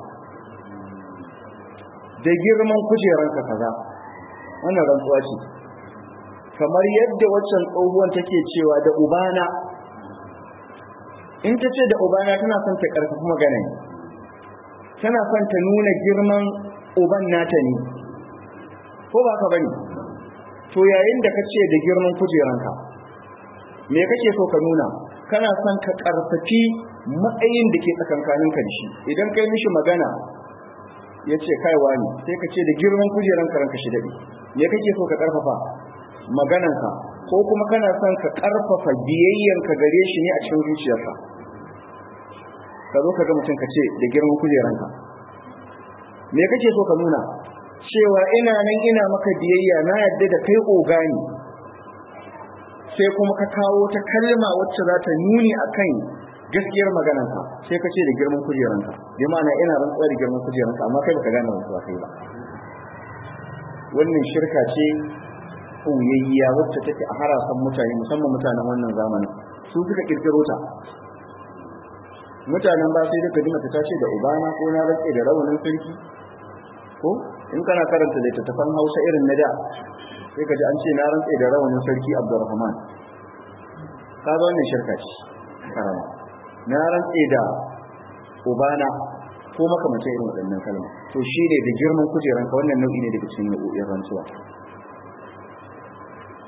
da girman kujeranka kaza wannan rantsuwa ce kamar yadda waccan tsohuwan take cewa da ubana in ta ce da ubana tana son ta karfafi magana ne tana son ta nuna girman uban nata ne ko ba ka bane to yayin da ka ce da girman kujeranka me kake so ka nuna kana son ka karfafi matsayin da ke tsakankaninka da shi idan kai mishi magana ya ce kaiwa ne sai ka ce da girman kujeranka ranka shi daɗe me kake so ka karfafa magananka ko kuma kana son ka karfafa biyayyanka gare shi ne a cikin zuciyarsa ka zo ka ga mutum ka ce da girman kujeranka me kake so ka nuna cewa ina nan ina maka biyayya na yadda da kai ogani sai kuma ka kawo ta kalma wacce za ta nuni akan gaskiyar maganarka sai ka ce da girman kujeranka bi ma'ana ina rantsuwa da girman kujeranka amma kai baka gane rantsuwa kai ba wannan shirka ce ɓoyayya wacce take a harasan mutane musamman mutanen wannan zamanin su suka kirkiro ta mutanen ba sai duka jimata ta ce da ubana ko na rantse da rawanin sarki ko in kana karanta littattafan hausa irin na da sai ka ji an ce na rantse da rawanin sarki abdurrahman ka ga wannan shirka ce karama na rantse da ubana ko makamacin irin waɗannan kalma to shi ne da girman kujeranka wannan nau'i ne daga cikin nau'o'in rantsuwa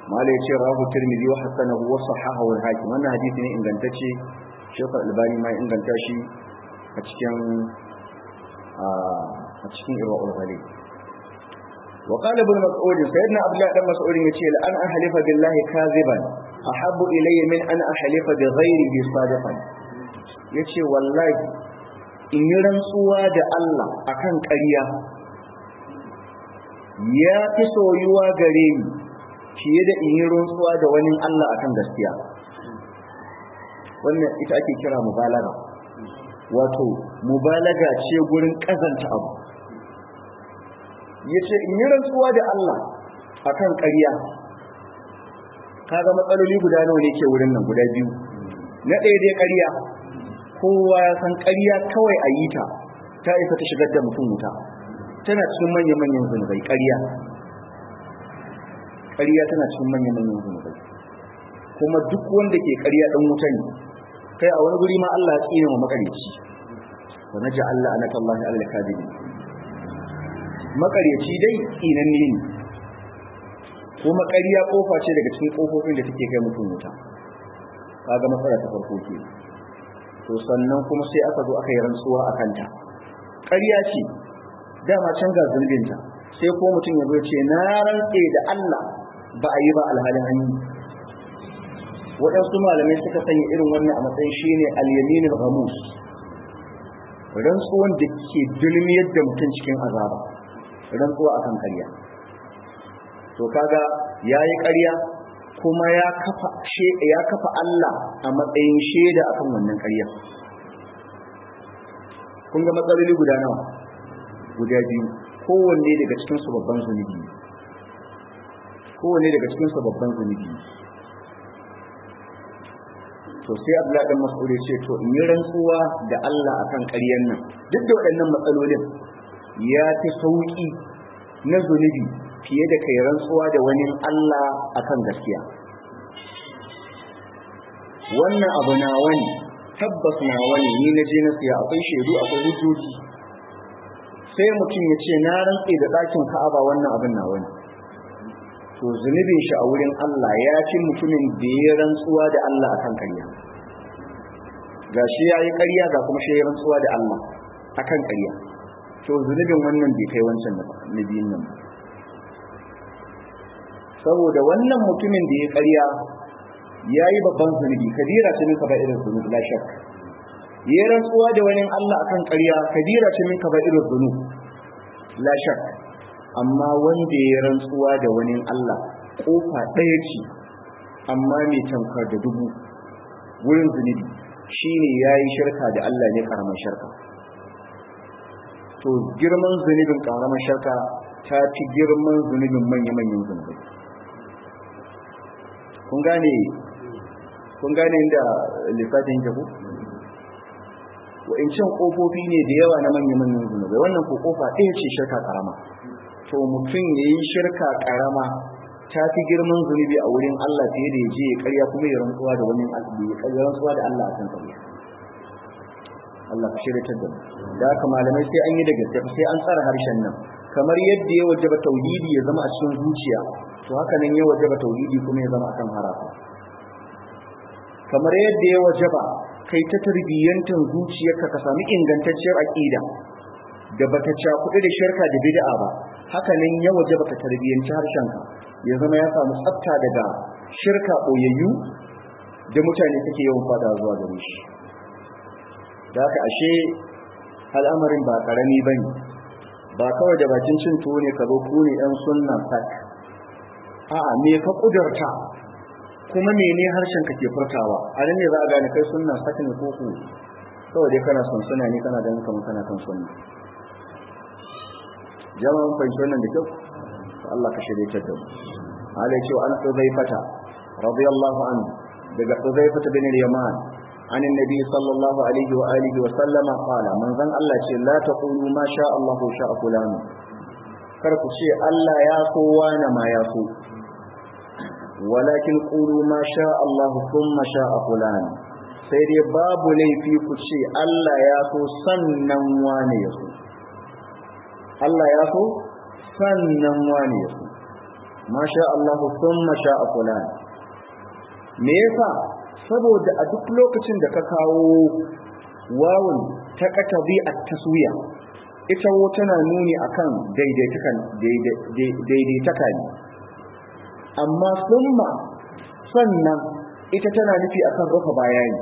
malai ce rahu tirmidhi wa hasanahu wa sahahahu al-hakim wannan hadisi ne ingantacce shaykh albani ma inganta shi a cikin a cikin irwaul ghalib wa qala ibn mas'ud sayyidina abdullah dan mas'ud yace la an ahlifa billahi kaziban ahabbu ilayya min an ahlifa bi ghayrihi sadiqan yace wallahi in yi rantsuwa da Allah akan ƙarya ya fi soyuwa gare ni fiye da in yi rantsuwa da wani Allah akan gaskiya wannan ita ake kira mubalaga wato mubalaga ce gurin kazanta abu yace in yi rantsuwa da Allah akan ƙarya kaga matsaloli guda nawa ne ke wurin nan guda biyu na ɗaya dai ƙarya kowa ya san ƙarya kawai a yi ta ta isa ta shigar da mutum wuta tana cikin manyan manyan zunubai ƙarya ƙarya tana cikin manyan manyan zunubai kuma duk wanda ke ƙarya ɗan wuta ne kai a wani guri ma Allah ya tsine wa makareci wa naja Allah anaka Allah Allah kadibin makareci dai tsinanne ne kuma ƙarya kofa ce daga cikin kofofin da take kai mutum wuta kaga matsala ta farko ke to sannan kuma sai aka zo aka yi rantsuwa a kanta ƙarya ce dama can ga zulbinta sai ko mutum ya zo ce na rantse da Allah ba a yi ba alhalin an yi waɗansu malamai suka sanya irin wannan a matsayin shine al-yamin al-ghamus rantsuwan da ke dulmiyar da mutum cikin azaba rantsuwa akan ƙarya to kaga yayi ƙarya kuma ya kafa ya kafa Allah a matsayin shaida akan wannan ƙarya kun ga matsaloli guda nawa guda biyu kowanne daga cikin su babban zunubi kowanne daga cikin su babban zunubi to sai Abdullahi dan Mas'ud ya ce to in yi rantsuwa da Allah akan ƙaryan nan duk da waɗannan matsalolin ya fi sauki na zunubi fiye da kai rantsuwa da wani Allah akan gaskiya wannan abu na wani tabbas na wani ni na je na siya akwai shaidu akwai hujjoji sai mutum ya ce na rantse da ɗakin ka'aba wannan abin na wani to zunubin shi a wurin Allah ya fi mutumin da ya rantsuwa da Allah akan ƙarya ga shi ya yi ƙarya ga kuma shi ya rantsuwa da Allah akan ƙarya to zunubin wannan bai kai wancan na biyun nan saboda wannan mutumin da ya ƙarya ya yi babban zunubi kabira ce min kaba irin zunubi la shak ya rantsuwa da wani Allah akan ƙarya kabira ce min kaba irin zunubi la shak amma wanda ya rantsuwa da wani Allah kofa ɗaya ce amma mai tamkar da dubu wurin zunubi shine yayi shirka da Allah ne karamar shirka to girman zunubin karamar shirka ta fi girman zunubin manya-manyan zunubai kun gane kun gane inda lissafin yake ku wa'incan kofofi ne da yawa na manya-manyan zunubai wannan ko kofa ɗaya ce shirka karama to mutum ya yi shirka karama ta fi girman zunubi a wurin Allah fiye da ya je ya karya kuma ya rantsuwa da wani ya karya rantsuwa da Allah a kan karya Allah ka shirya da mu da haka malamai sai an yi da gaske sai an tsara harshen nan kamar yadda ya wajaba tauhidi ya zama a cikin zuciya to haka nan ya wajaba tauhidi kuma ya zama akan harafa kamar yadda ya wajaba kai ta tarbiyyantar zuciyarka ka sami ingantacciyar aqida da bata cakuɗe da shirka da bid'a ba haka nan ya wajaba ka tarbiyyanci harshenka ya zama ya samu tsafta daga shirka ɓoyayyu da mutane suke yawan fada zuwa gare shi da haka ashe al'amarin ba ƙarami ba ne ba kawai da bakin cin tuwo ne ka zo ku ne ɗan sunna sak a'a me ka ƙudurta kuma mene harshen ka ke furtawa a nan ne za a gane kai sunna sak ne ko ku kawai dai kana son suna ne kana ganin kamar kana kan sunna jama'an fahimci wannan da kyau Allah ka shirye ta da mu ala ce an Huzaifata radiyallahu anhu daga Huzaifata bin al-Yaman an annabi sallallahu alaihi wa alihi wa sallama qala manzon Allah ce la taqulu ma sha Allah sha fulan kar ku ce Allah ya so wani ma ya so walakin qulu ma sha Allah thumma sha fulan sai dai babu laifi ku ce Allah ya so sannan wani ya so Allah ya so sannan wani ya so ma sha Allah thumma sha'a fulan me yasa saboda a duk lokacin da ka kawo wawun ta katabi at-taswiya ita wo tana nuni akan daidaitakan daidaitaka ne amma summa sannan ita tana nufi akan rufe bayani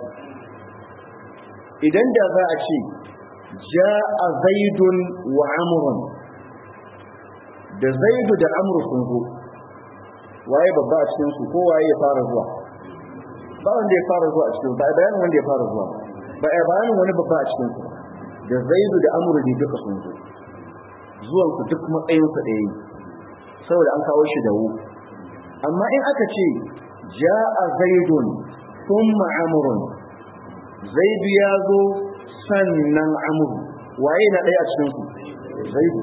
idan da za a ce ja'a zaidun wa amrun da zaidu da amru sun zo waye babba a cikin su ko waye ya fara zuwa ba wanda ya fara zuwa a cikin ba bayanin wanda ya fara zuwa ba a bayanin wani babba a cikin su da zaidu da amru ne duka sun zo zuwan su duk matsayin su ɗaya ne saboda an kawo shi da wu amma in aka ce ja'a zaidun thumma amrun zaidu ya zo sannan amru waye na ɗaya a cikin su zaidu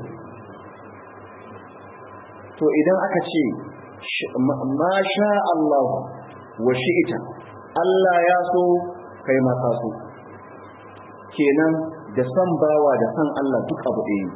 to idan aka ce ma sha Allah wa shi'ita Allah ya so kai ma ka so kenan da san bawa da san Allah duk abu ɗaya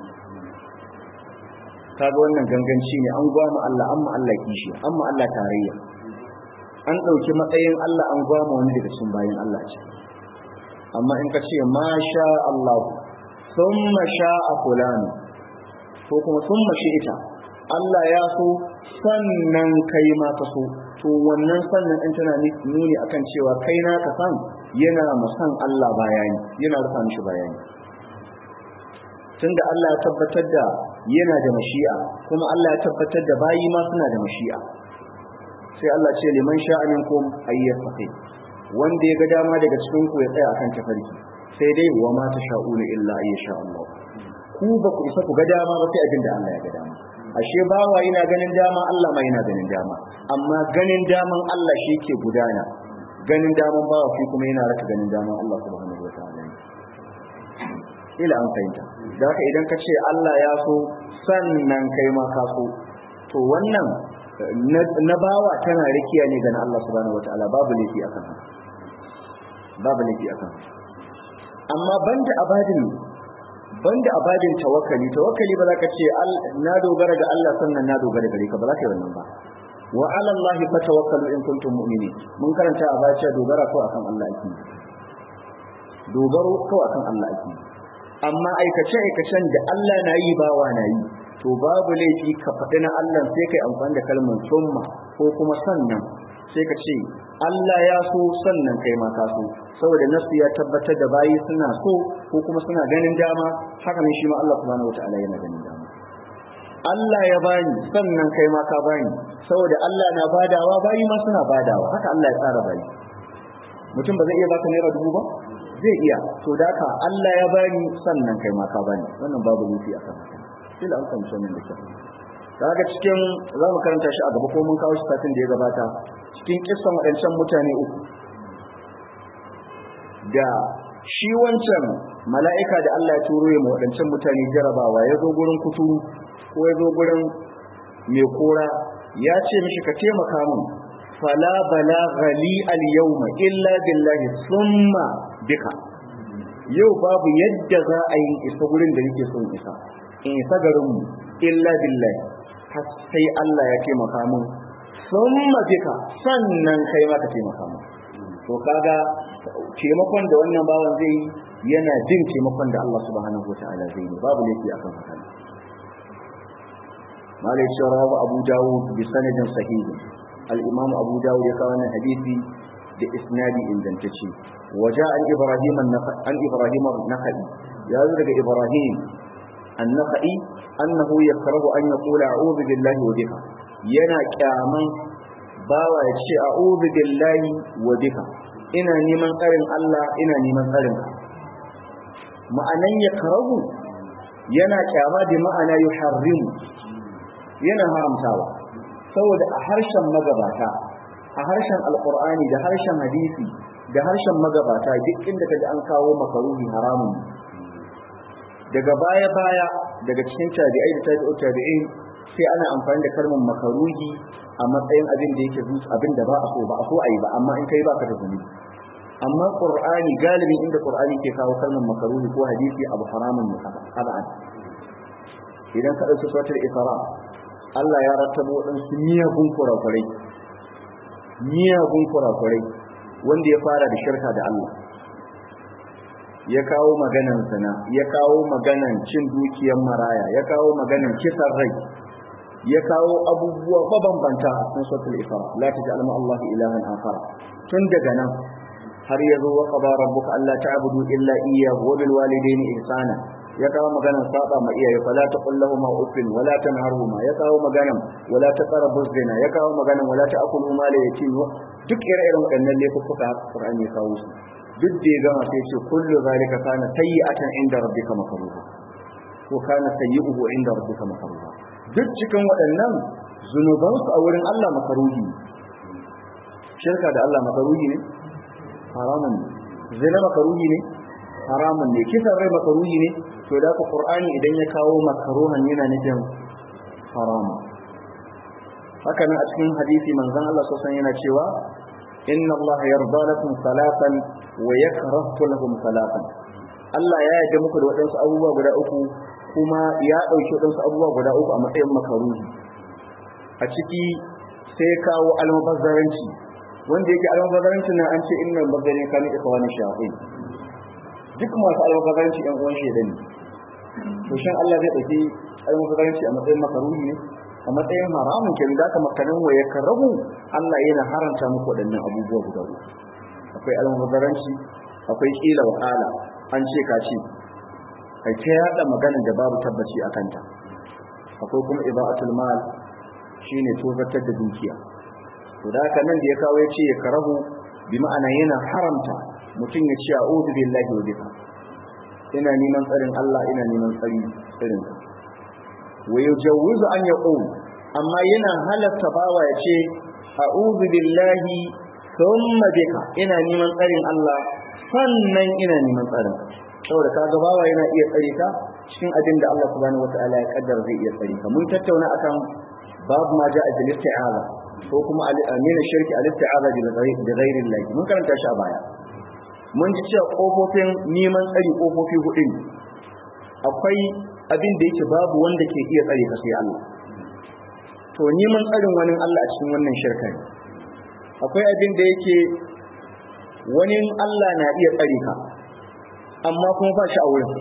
kaga wannan ganganci ne an gwama Allah amma Allah kishi amma Allah tarayya an ɗauki matsayin Allah an gwama wani daga cikin bayan Allah ce amma in ka ce ma sha Allah thumma sha'a fulani ko kuma thumma shi'ita Allah ya so sannan kai ma ka so to wannan sannan in tana nuni akan cewa kai na ka san yana musan Allah bayani yana rufa mishi bayani tunda Allah ya tabbatar da yana da mashi'a kuma Allah ya tabbatar da bayi ma suna da mashi'a sai Allah ce liman sha'a minkum ayyafaqi wanda ya ga dama daga cikin ku ya tsaya akan tafarki sai dai wa ma tasha'una illa ayyasha Allah ku ba ku isa ku ga dama ba sai abin da Allah ya ga dama ashe bawa yana ganin dama Allah ma yana ganin dama amma ganin daman Allah shi ke gudana ganin daman bawa shi kuma yana raka ganin daman Allah subhanahu wataala ila an fahimta da haka idan ka ce Allah ya so sannan kai ma ka so to wannan na bawa tana rikiya ne ganin Allah subhanahu wataala babu laifi akan haka babu laifi akan amma banda abadin banda abadin tawakkali tawakkali ba za ka ce na dogara ga Allah sannan na dogara gare ka ba za ka yi wannan ba wa ala Allah fa tawakkalu in kuntum mu'minin mun karanta a baya dogara ko akan Allah ake dogaro ko akan Allah ake amma aikace aikacen da Allah na yi bawa na yi to babu laifi ka faɗi na Allah sai kai amfani da kalmar summa ko kuma sannan sai ka ce Allah ya so sannan kai ma ka so saboda nasu ya tabbatar da bayi suna so ko kuma suna ganin dama haka ne shi ma Allah subhanahu wataala yana ganin dama Allah ya bani sannan kai ma ka bani saboda Allah na badawa bayi ma suna badawa haka Allah ya tsara bayi mutum ba zai iya baka naira dubu ba zai iya to da haka Allah ya bani sannan kai ma ka bani wannan babu nufi akan haka kila an fahimci wannan da kyau kaga cikin za mu karanta shi a gaba ko mun kawo shi satin da ya gabata cikin kissan waɗancan mutane uku da shi wancan mala'ika da Allah ya turo ya waɗancan mutane jarabawa ya zo gurin kuturu ko ya zo gurin mai kora ya ce mishi ka taimaka min fala balagha li al yawma illa billahi thumma bika yau babu yadda za a yi isa gurin da nake son isa in isa garin mu illa billahi har sai Allah ya taimaka min thumma bika sannan kai ma ka taimaka min to kaga taimakon da wannan bawan zai yana jin taimakon da Allah subhanahu wataala zai yi babu laifi akan haka malai sharawa abu dawud bi sanadin sahih al-imam abu dawud ya kawo hadisi da isnadi ingantacce waja an ibrahim an ibrahim an-nakhai ya zo daga ibrahim an-nakhai annahu yakrahu an yaqula a'udhu billahi wa bika yana kyaman bawa ya ce a'udhu billahi wa bika ina neman tsarin Allah ina neman tsarin ka ma'anan yakrahu yana kyama da ma'ana yuharrimu yana haramtawa saboda a harshen magabata a harshen alkur'ani da harshen hadisi da harshen magabata duk inda kaji an kawo makaruhi haramun daga baya baya daga cikin tabi'ai da tabi'u tabi'in sai ana amfani da kalmar makaruhi a matsayin abin da yake zuci abin da ba a so ba a so a yi ba amma in kai baka da zunubi amma qur'ani galibin inda qur'ani ke kawo kalmar makaruhi ko hadisi abu haramun ne kaban idan ka dauki suratul isra Allah ya rattaba waɗansu miyagun kurakurai miyagun kurakurai wanda ya fara da shirka da Allah ya kawo maganan zina ya kawo maganan cin dukiyar maraya ya kawo maganan kisan rai ya kawo abubuwa mabambanta a cikin suratul isra la taj'al ma Allah ilahan akhar tun daga nan har yazo wa qada rabbuka alla ta'budu illa iyyahu wa bil walidayni ihsana ya kawo maganan saba ma iyaye fala taqul lahum uffin wala tanharhuma ya kawo maganan wala taqrabu zina ya kawo maganan wala ta'kulu mal yatim duk ire-iren waɗannan laifuka Qur'ani ya kawo su duk da ya gama sai ce kullu zalika kana sayyi'atan inda rabbika makruha ko kana sayyi'uhu inda rabbika makruha duk cikin waɗannan zunuban su a wurin Allah makaruhi shirka da Allah makaruhi ne haramun ne zina makaruhi ne haramun ne kisan rai makaruhi ne to da ku qur'ani idan ya kawo makaruhan yana nufin haramun haka nan a cikin hadisi manzon Allah sallallahu alaihi yana cewa inna Allah yarda lakum salatan wa yakrahu lakum salatan Allah ya yarda muku da waɗansu abubuwa guda uku kuma ya ɗauki waɗansu abubuwa guda uku a matsayin makaruhi a ciki sai kawo almubazzaranci wanda yake almubazzaranci na an ce innal bazzarin kana ikhwani shayatin duk masu almubazzaranci ɗan uwan shaidan ne to shin Allah zai ɗauki almubazzaranci a matsayin makaruhi ne a matsayin haramun kenan da aka makanin wa ya karabu Allah yana haranta muku waɗannan abubuwa guda uku akwai almubazzaranci akwai kila wa kala an ce ka ce kai ta yada magana da babu tabbaci a kanta akwai kuma ibaatul mal shine tozartar da dukiya to da haka nan da ya kawo ya ce ya karabu bi ma'ana yana haramta mutum ya ce a'udhu billahi wa bika ina neman tsarin Allah ina neman tsari irin ka wa yujawwizu an yaqul amma yana halatta bawa ya ce a'udhu billahi thumma bika ina neman tsarin Allah sannan ina neman tsarin saboda kaga bawa yana iya tsare ka cikin abin da Allah subhanahu wataala ya kaddara zai iya tsare ka mun tattauna akan babu ma ja'a bil isti'aza ko kuma min shirki al isti'aza bi ghairi Allah mun karanta shi a baya mun ji cewa kofofin neman tsari kofofi hudu ne akwai abin da yake babu wanda ke iya tsare ka sai Allah to neman tsarin wani Allah a cikin wannan shirka ne akwai abin da yake wani Allah na iya tsare ka amma kuma ba shi a wurin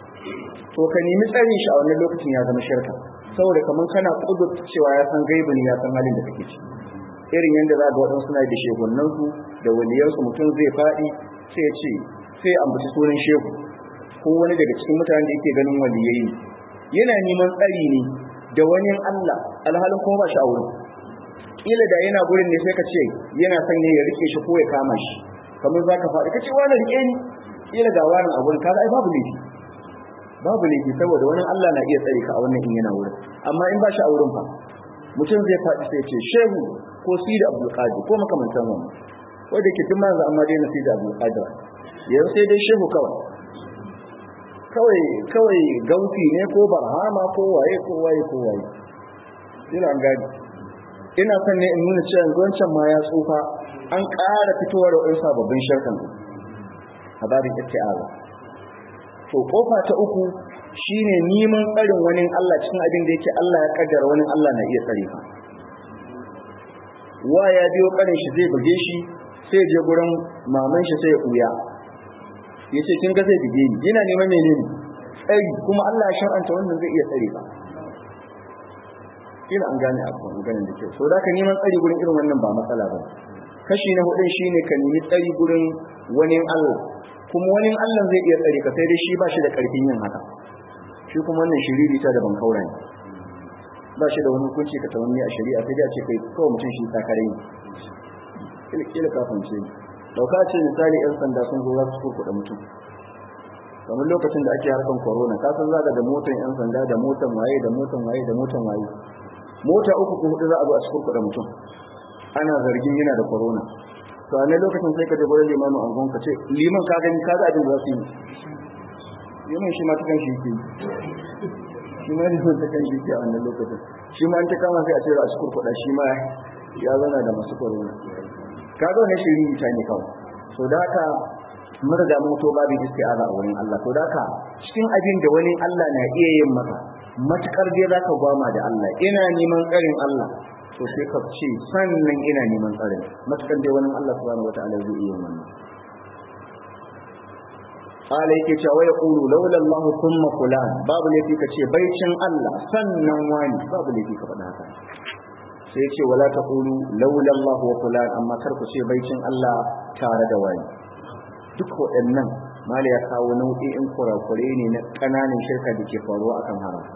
to ka nemi tsarin shi a wannan lokacin ya zama shirka saboda kamar kana kudur cewa ya san gaibi ne ya san halin da kake ci irin yadda za ga waɗansu suna da shehunansu da waliyansu mutum zai faɗi sai ya ce sai ya ambaci sunan shehu ko wani daga cikin mutanen da yake ganin waliyai ne yana neman tsari ne da wani Allah alhalin kuma ba shi a wurin kila da yana gurin ne sai ka ce yana son ne ya rike shi ko ya kama shi kamar za ka faɗi ka ce wani rike ni kila ga wani a wurin kaga ai babu laifi babu laifi saboda wani Allah na iya tsare ka a wannan in yana wurin amma in ba shi a wurin fa mutum zai faɗi sai ce shehu ko sidi abdul qadir ko makamantan wannan wanda ke tun manzo amma dai na sidi abdul qadir yanzu sai dai shehu kawai kawai kawai gauti ne ko barhama ko waye ko waye ko waye ina an gadi ina son ne in nuna cewa yanzu wancan ma ya tsufa an ƙara fitowa da wani sababbin sharkan a babin isti'aza to kofa ta uku shine neman tsarin wani Allah cikin abin da yake Allah ya kaddara wani Allah na iya tsare ka wa ya biyo karin shi zai buge shi sai je gurin maman shi sai ya kuya yace kin ga zai buge ni yana neman menene tsari kuma Allah ya shar'anta wannan zai iya tsare ka kila an gane abu ganin da kyau so da ka neman tsari gurin irin wannan ba matsala ba kashi na hudun shine ka nemi tsari gurin wani Allah kuma wani Allah zai iya tsare ka sai dai shi ba shi da karfin yin haka shi kuma wannan shiriri ta da ban kaura ne ba shi da wani hukunci ka tawanni a shari'a sai dai a ce kai kawai mutum shi takare ne kila kafin ce dauka ce misali yan sanda sun zo za su kurkuɗa mutum kamar lokacin da ake harkan corona ka san zaga da motan yan sanda da motan waye da motan waye da motan waye mota uku ko hudu za a zo a cikin kuɗa mutum ana zargin yana da corona to a ne lokacin sai ka je gurin limamin angon ka ce liman ka gani ka ga abin da za su yi liman shi ma ta kan shi yake shi ma ne ta kan shi yake a wannan lokacin shi ma an ta kama sai a ce a cikin kuɗa shi ma ya zana da masu corona ka ga wannan shirin ta ne kawai so da haka mun riga mun to babin isti'aza a wurin Allah to da haka cikin abin da wani Allah na iya yin maka matukar dai zaka gwama da Allah ina neman tsarin Allah to sai ka ce sannan ina neman tsarin matukar dai wani Allah subhanahu wataala zai iya wannan qala yake cewa ya qulu laula Allah thumma fulan babu ne ka ce baicin Allah sannan wani babu ne ka faɗa haka sai ya ce wala taqulu laula Allah wa fulan amma kar ku ce baicin Allah tare da wani duk waɗannan mali ya kawo nau'i'in kurakure ne na ƙananan shirka da ke faruwa akan haram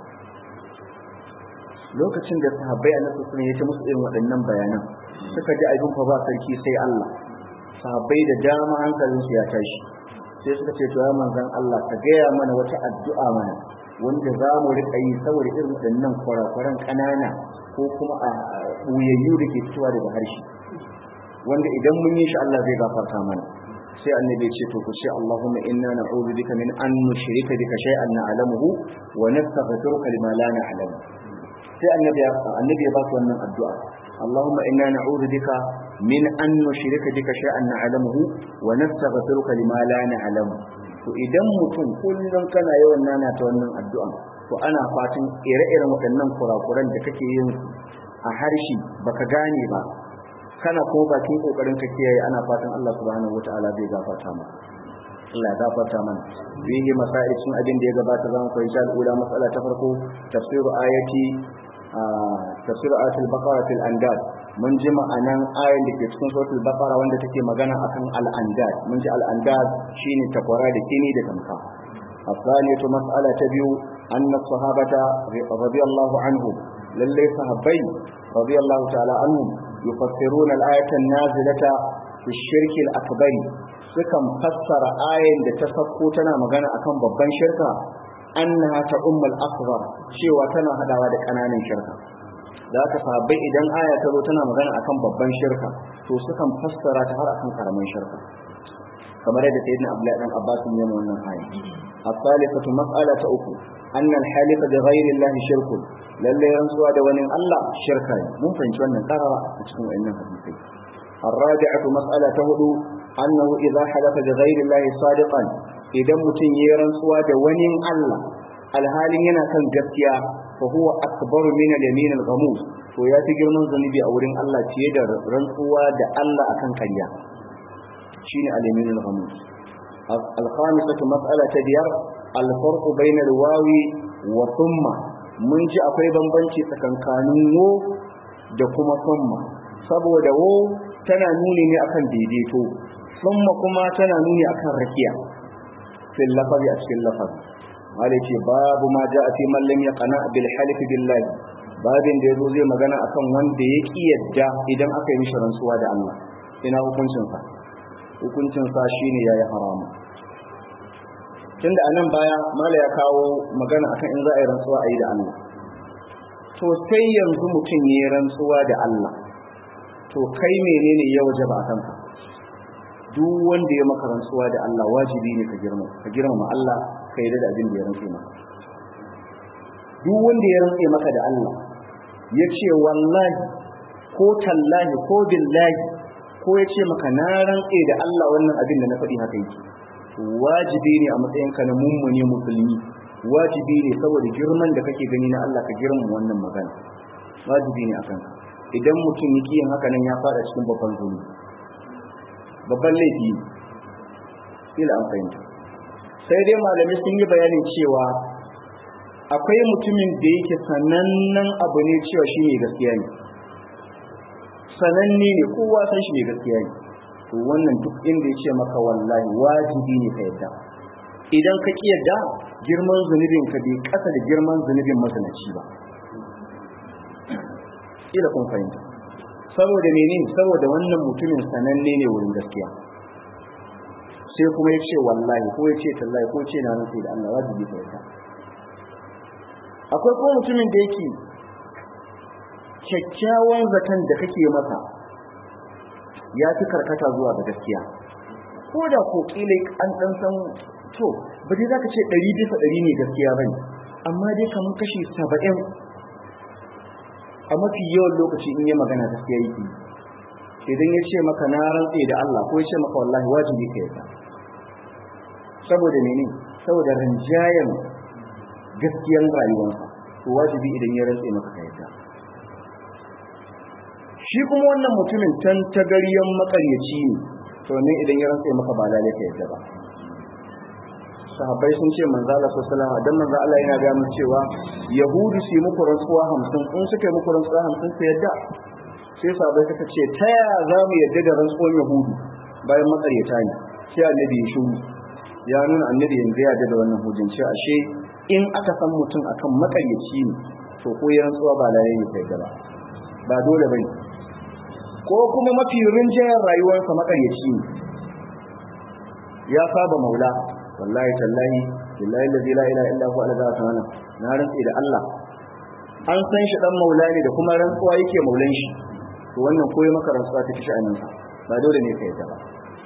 lokacin da sahabbai a nasu sun yace musu irin waɗannan bayanan suka ji abin fa ba sarki sai Allah sahabbai da dama hankalinsu ya tashi sai suka ce to ya manzon Allah ka gaya mana wata addu'a mana wanda za mu riƙa yi saboda irin waɗannan kurakuran ƙanana ko kuma a ɓuyayyu da ke fitowa daga harshe wanda idan mun yi shi Allah zai gafarta mana sai annabi ya ce to ku ce Allahumma inna na'udhu bika min an nushrika bika shay'an na'lamuhu wa nastaghfiruka lima la na'lamu sai annabi ya annabi ya ba su wannan addu'a Allahumma inna na'udhu bika min an nushrika bika shay'an na'lamuhu wa nastaghfiruka lima la na'lamu to idan mutum kullum kana yawan nana ta wannan addu'a to ana fatan ire-iren waɗannan kurakuran da kake yin a harshe baka gane ba kana ko bakin kokarin ka kiyaye ana fatan Allah subhanahu wataala zai gafarta maka Allah ya gafarta mana bihi masail sun abin da ya gabata zan koyi sha al'ula mas'ala ta farko tafsiru ayati tafsiru ayatul baqara fil andad mun ji ma'anan ayan da ke cikin suratul baqara wanda take magana akan al andad mun ji al andad shine takwara da kini da tamka الثانية مسألة تبيو أن الصحابة رضي الله عنهم للي صحابي رضي الله تعالى عنهم يفسرون الآية النازلة في الشرك الأكبر sukan fassara ayin da ta sauko tana magana akan babban shirka annaha ta ummul asghar cewa tana hadawa da kananan shirka da aka sahabbai idan aya ta zo tana magana akan babban shirka to sukan fassara ta har akan karamin shirka kamar yadda sayyidina abdullahi dan abbas ya yi wannan aya الثالثة مسألة أخرى أن الحالف بغير الله شرك lalle rantsuwa da wani Allah shirka ne mun fahimci wannan karara a cikin wannan hadisi الرابعة مسألة هدو أنه إذا حلف بغير الله صادقا إذا متن يرنسوا دواني الله الحال ينا كان جسيا فهو أكبر من اليمين الغموس وياتي جرمان ذنبي أورين الله تيدا رنسوا دا الله أكن كريا شين اليمين الغموس الخامسة مسألة ديار الفرق بين الواو وثم mun ji akwai bambanci tsakankanin wo da kuma summa saboda wo tana nuni ne akan daidaito summa kuma tana nuni akan rakiya fil lafazi a cikin lafazi wale ce babu ma ja a fi mallam ya kana bil halifi billahi babin da yazo zai magana akan wanda ya ki yadda idan aka yi mishi rantsuwa da Allah ina hukuncin sa hukuncin sa shine yayi haramu tunda anan baya mala ya kawo magana akan in za a yi rantsuwa a yi da Allah to sai yanzu mutum ya rantsuwa da Allah to kai menene ya wajaba a kanka duk wanda ya maka rantsuwa da Allah wajibi ne ka girma ka girmama Allah ka yi da abin da ya rantse maka duk wanda ya rantse maka da Allah ya ce wallahi ko tallahi ko billahi ko ya ce maka na rantse da Allah wannan abin da na faɗi haka yake wajibi ne a matsayinka na mummune musulmi wajibi ne saboda girman da kake gani na Allah ka girman wannan magana wajibi ne akan ka idan mutum yake yin haka nan ya fada cikin babban zunubi babban laifi ne ila an fahimta sai dai malami sun yi bayanin cewa akwai mutumin da yake sanannen abu ne cewa shi ne gaskiya ne sananne ne kowa san shi ne gaskiya ne to wannan duk inda ya ce maka wallahi wajibi ne ka yadda idan ka ki yadda girman zunubin ka bai kasa da girman zunubin mazinaci ba ila kun fahimta saboda menene saboda wannan mutumin sananne ne wurin gaskiya sai kuma ya ce wallahi ko ya ce tallahi ko ce na nufi da Allah wajibi ka yadda akwai kuma mutumin da yake kyakkyawan zaton da kake masa ya fi karkata zuwa ga gaskiya ko da ko kila an dan san to ba dai zaka ce 100 bisa 100 ne gaskiya bane amma dai kamar kashi 70 a mafi yawan lokaci in yi magana gaskiya yake idan ya ce maka na rantse da Allah ko ya ce maka wallahi wajibi ka yadda saboda menene saboda rinjayen gaskiyan rayuwarsa to wajibi idan ya rantse maka ka yadda shi kuma wannan mutumin tan tagariyan makaryaci ne to ne idan ya rantse maka ba lalle ka yadda ba sahabbai sun ce manzo Allah sallallahu alaihi wasallam dan manzo Allah yana ga mu cewa yahudu su yi muku rantsuwa 50 in suka yi muku rantsuwa 50 su yadda sai sahabbai suka ce ta yaya za mu yadda da rantsuwar yahudu bayan makaryata ne sai annabi ya shiru ya nuna annabi yanzu ya da wannan hujjan ce ashe in aka san mutum akan makaryaci ne to ko ya rantsuwa ba lalle ne kai ba ba dole bane ko kuma mafi rinjayen rayuwarsa makaryaci ne ya saba maula wallahi tallahi billahi allazi la ilaha illa huwa alazza ta'ala na rantsi da Allah an san shi dan maula ne da kuma rantsuwa yake maulan shi to wannan koyi maka rantsuwa ta kishi anan ba dole ne ka yadda ba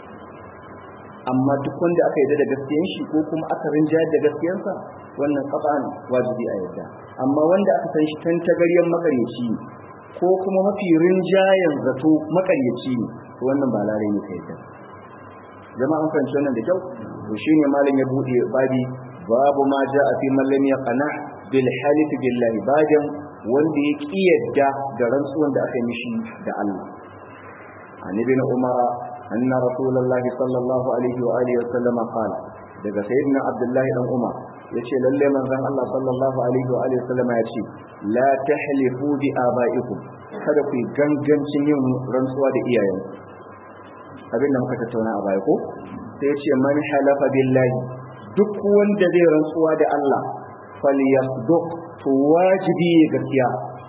amma duk wanda aka yadda da gaskiyan shi ko kuma aka rinjayar da gaskiyansa wannan qat'an wajibi a yadda amma wanda aka san shi tan tagaryen makaryaci ne ko kuma mafi rinjayen zato makaryaci ne to wannan ba larai ne ka yadda jama'a an fahimci wannan da kyau to shine malam ya bude babi babu ma ja'a fi man lam yaqna bil halif billahi badan wanda ya kiyarda da rantsuwan da aka mishi da Allah an ibn umar anna rasulullahi sallallahu alaihi wa alihi wa sallam qala daga sayyidina abdullahi dan umar yace lalle manzon Allah sallallahu alaihi wa alihi wa sallam yace la tahlifu bi abaikum kada ku gangancin yin rantsuwa da iyayenku abin da muka tattauna a baya ko sai ya ce man halafa billahi duk wanda zai rantsuwa da Allah falyasduq to wajibi ya gaskiya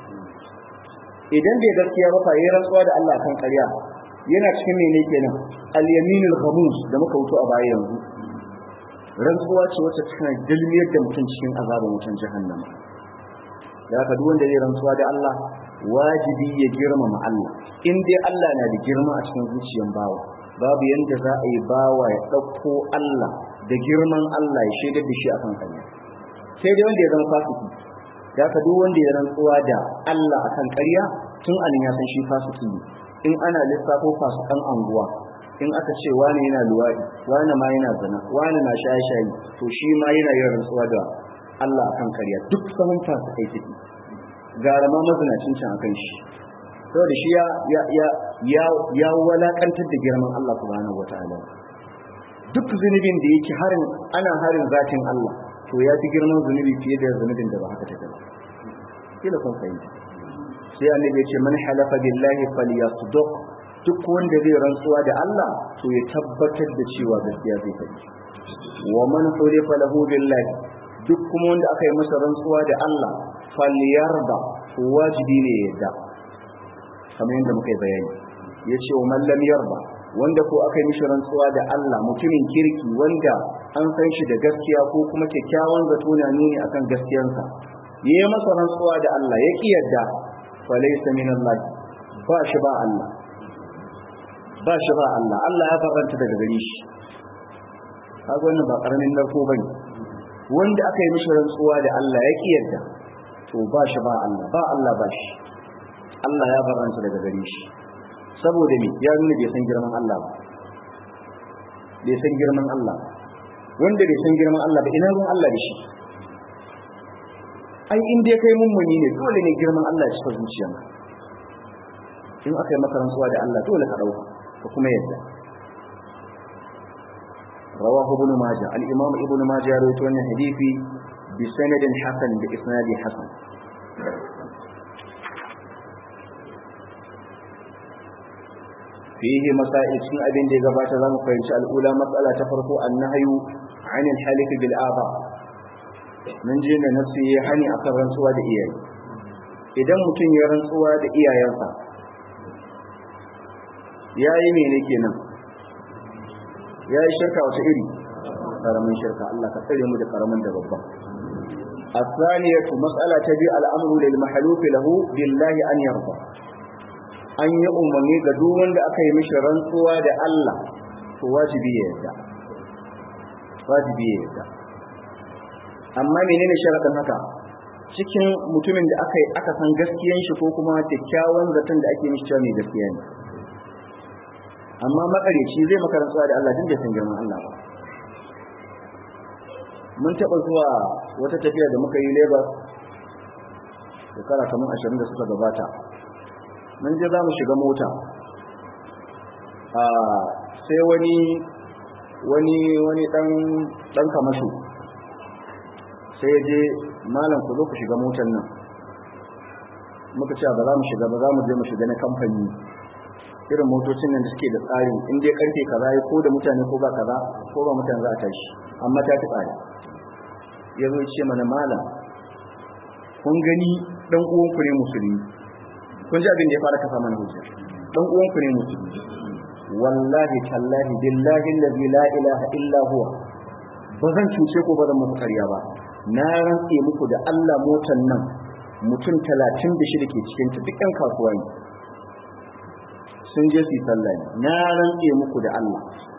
idan bai gaskiya ba fa yi rantsuwa da Allah kan ƙarya yana cikin mene kenan al-yaminul khamus da muka wuto a baya yanzu rantsuwa ce wacce tana dalmiyar da mutum cikin azabin mutum jahannama da haka duk wanda zai rantsuwa da Allah wajibi ya girmama Allah in dai Allah na da girma a cikin zuciyar bawa babu yanda za a yi bawa ya ɗauko Allah da girman Allah ya shaidar da shi akan ƙarya sai dai wanda ya zama fasiki da ka duk wanda ya rantsuwa da Allah akan ƙarya tun anan ya san shi fasiki ne in ana lissafo fasikan anguwa in aka ce wani yana luwaɗi wani ma yana zina wani na shaye-shaye to shi ma yana yin rantsuwa da Allah akan ƙarya duk sahun fasikai ciki gara ma mazinacin can akan shi saboda shi ya ya ya ya walakantar da girman Allah subhanahu wataala duk zunubin da yake harin ana harin zatin Allah to ya fi girman zunubi fiye da zunubin da ba haka take ba kila kun fahimta sai annabi ya ce man halafa billahi falyasduq duk wanda zai rantsuwa da Allah to ya tabbatar da cewa gaskiya zai faɗi wa man hulifa lahu billahi duk kuma wanda aka yi masa rantsuwa da Allah falyarda wajibi ne ya yarda kamar yadda muka yi bayani ya ce wa mallam yarda wanda ko aka yi mishi rantsuwa da Allah mutumin kirki wanda an san shi da gaskiya ko kuma kyakkyawan zato na nuni akan gaskiyansa ya yi masa rantsuwa da Allah ya ki yarda fa laysa min Allah ba shi ba Allah ba shi ba Allah Allah ya faranta daga gare shi kaga wannan ba karamin narko bane wanda aka yi mishi rantsuwa da Allah ya ki yarda to ba shi ba Allah ba Allah ba shi Allah ya baranta daga gare shi saboda me ya nuna bai san girman Allah ba bai san girman Allah wanda bai san girman Allah ba ina ruwan Allah da shi ai in dai kai mummuni ne dole ne girman Allah ya cika zuciyarka in aka yi maka rantsuwa da Allah dole ka dauka ka kuma yadda رواه ابن ماجه الإمام ابن ماجه رويته أن حديثي بسند حسن بإسناد حسن فيه مسائل سن أبن دي قبات ذلك فإنش الأولى مسألة تفرق النهي عن الحلف بالآباء من جينا نفسه حني أكثر رنسوا دي إياه idan mutum ya rantsuwa da iyayensa ya yi mene kenan ya yi shirka wata iri karamin shirka Allah ka tsare mu da karamin da babban الثانية مسألة تبي الأمر للمحلوف له بالله أن يرضى an yi umarni ga duk wanda aka yi mishi rantsuwa da Allah to wajibi ya yarda wajibi ya yarda amma menene sharadin haka cikin mutumin da aka aka san gaskiyan shi ko kuma kyakkyawan zaton da ake mishi cewa mai gaskiya ne amma makareci zai maka rantsuwa da Allah din da san girman Allah ba mun taɓa zuwa wata tafiya da muka yi Lagos shekara kamar ashirin da suka gabata mun je za mu shiga mota sai wani wani wani dan dan kamasho sai ya je malam ku zo ku shiga motar nan muka ce ba za mu shiga ba za mu je mu shiga na kamfani irin motocin nan da suke da tsarin in dai karfe kaza ya ko da mutane ko ba kaza ko ba mutane za a tashi amma ta fi tsari ya zo ce mana malam kun gani dan uwanku ne musulmi kun ji abin da ya fara kafa mana hujja dan uwanku ne musulmi wallahi tallahi billahi allazi la ilaha illa huwa ba zan cuce ko ba zan muku karya ba na rantse muku da Allah motan nan mutum talatin da shida ke cikin ta duk 'yan kasuwa ne sun je su yi sallah ne na rantse muku da Allah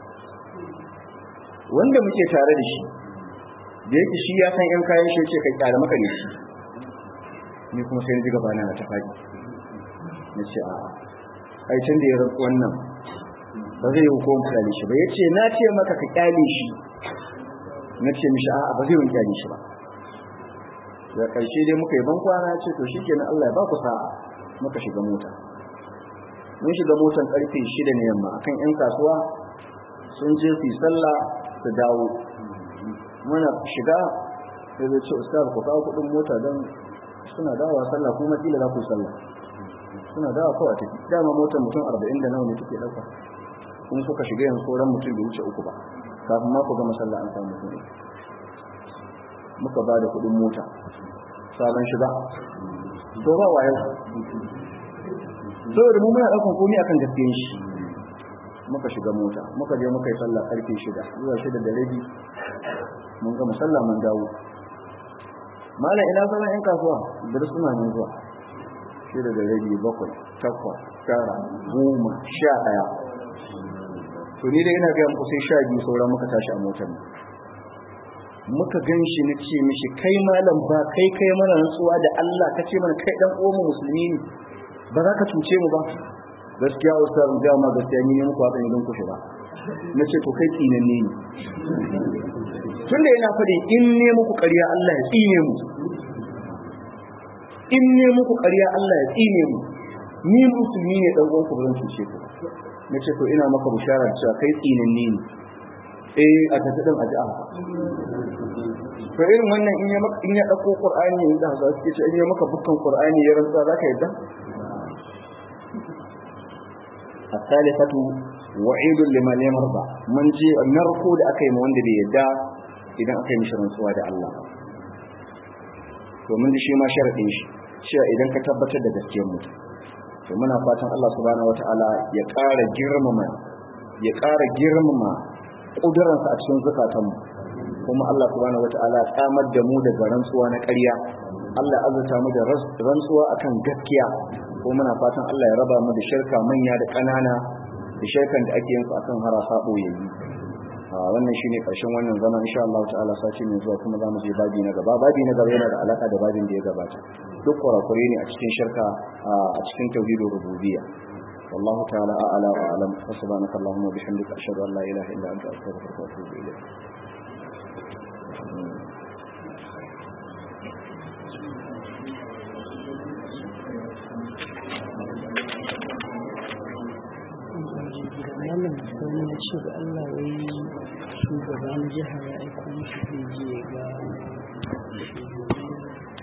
wanda muke tare da shi da yake shi ya san 'yan kayan shi ce kai kyara maka ne shi ni kuma sai ji gaba na ta faɗi na ce a ai tun da ya rantsu wannan ba zai yi hukumar kyale shi ba ya ce na ce maka ka kyale shi na ce mishi a'a ba zai yi kyale shi ba da ƙarshe dai muka yi ban kwana ce to shi kenan Allah ya ba ku sa'a muka shiga mota mun shiga motan karfe shida ne yamma akan yan kasuwa sun je su yi sallah su dawo muna shiga sai zai ce ustaz ku kawo kuɗin mota don suna dawowa sallah kuma kila za ku yi sallah suna dawowa kawai tafi dama motar mutum arba'in da nawa ne take ɗauka kun suka shiga yanzu sauran mutum bai wuce uku ba kafin ma ku gama sallah an samu mutum muka ba da kuɗin mota sabon shiga to ba waye saboda mu muna ɗaukan komai akan gaskiyar shi muka shiga mota muka je muka yi sallah karfe shida zuwa shida da rabi mun gama sallah mun dawo malam ina sauran yan kasuwa da suna nan zuwa shida da rabi bakwai takwas tara goma sha ɗaya to ni dai ina ga muku sai sha biyu sauran muka tashi a motar muka gan shi na ce mishi kai malam ba kai kai mana rantsuwa da Allah ka ce mana kai dan uwan musulmi ne ba za ka cuce mu ba gaskiya ustaz ga ma gaskiya ni ne muku haka ne don kushe ba na ce to kai tsinanne ne tunda yana faɗi in ne muku ƙarya Allah ya tsine mu in ne muku ƙarya Allah ya tsine mu ni musulmi ne dan uwanku ba zan cuce ku na ce to ina maka bishara cewa kai tsinanne ne eh a tafi din a ji to irin wannan in ya maka in ya dauko qur'ani in da za su ce in ya maka bukkan qur'ani ya rantsa zaka yadda الثالثة وعيد لمن يمرضى من جي نركو da aka yi ma wanda bai yadda idan aka yi mishi rantsuwa da Allah to mun ji shi ma sharadin shi cewa idan ka tabbatar da gaskiyar mutum to muna fatan Allah subhanahu wataala ya ƙara girmama ya ƙara girmama ƙudurarsa a cikin zukatanmu kuma Allah subhanahu wata'ala ya tsamar da mu daga rantsuwa na ƙarya Allah azurta mu da rantsuwa akan gaskiya ko muna fatan Allah ya raba mu da shirka manya da ƙanana da shirkan da ake yin su akan harasa boyayyi wannan shine karshen wannan zaman insha Allah ta'ala sace mai zuwa kuma zamu je babi na gaba babi na gaba yana da alaka da babin da ya gabata duk kurakure ne a cikin shirka a cikin tauhidul rububiyya والله تعالى أعلى وأعلم وسبحانك اللهم وبحمدك أشهد أن لا إله إلا أنت أستغفرك وأتوب إليك malam sani ya ce da Allah wai shugaban jiha ya aiko mishi zai je ga shugaban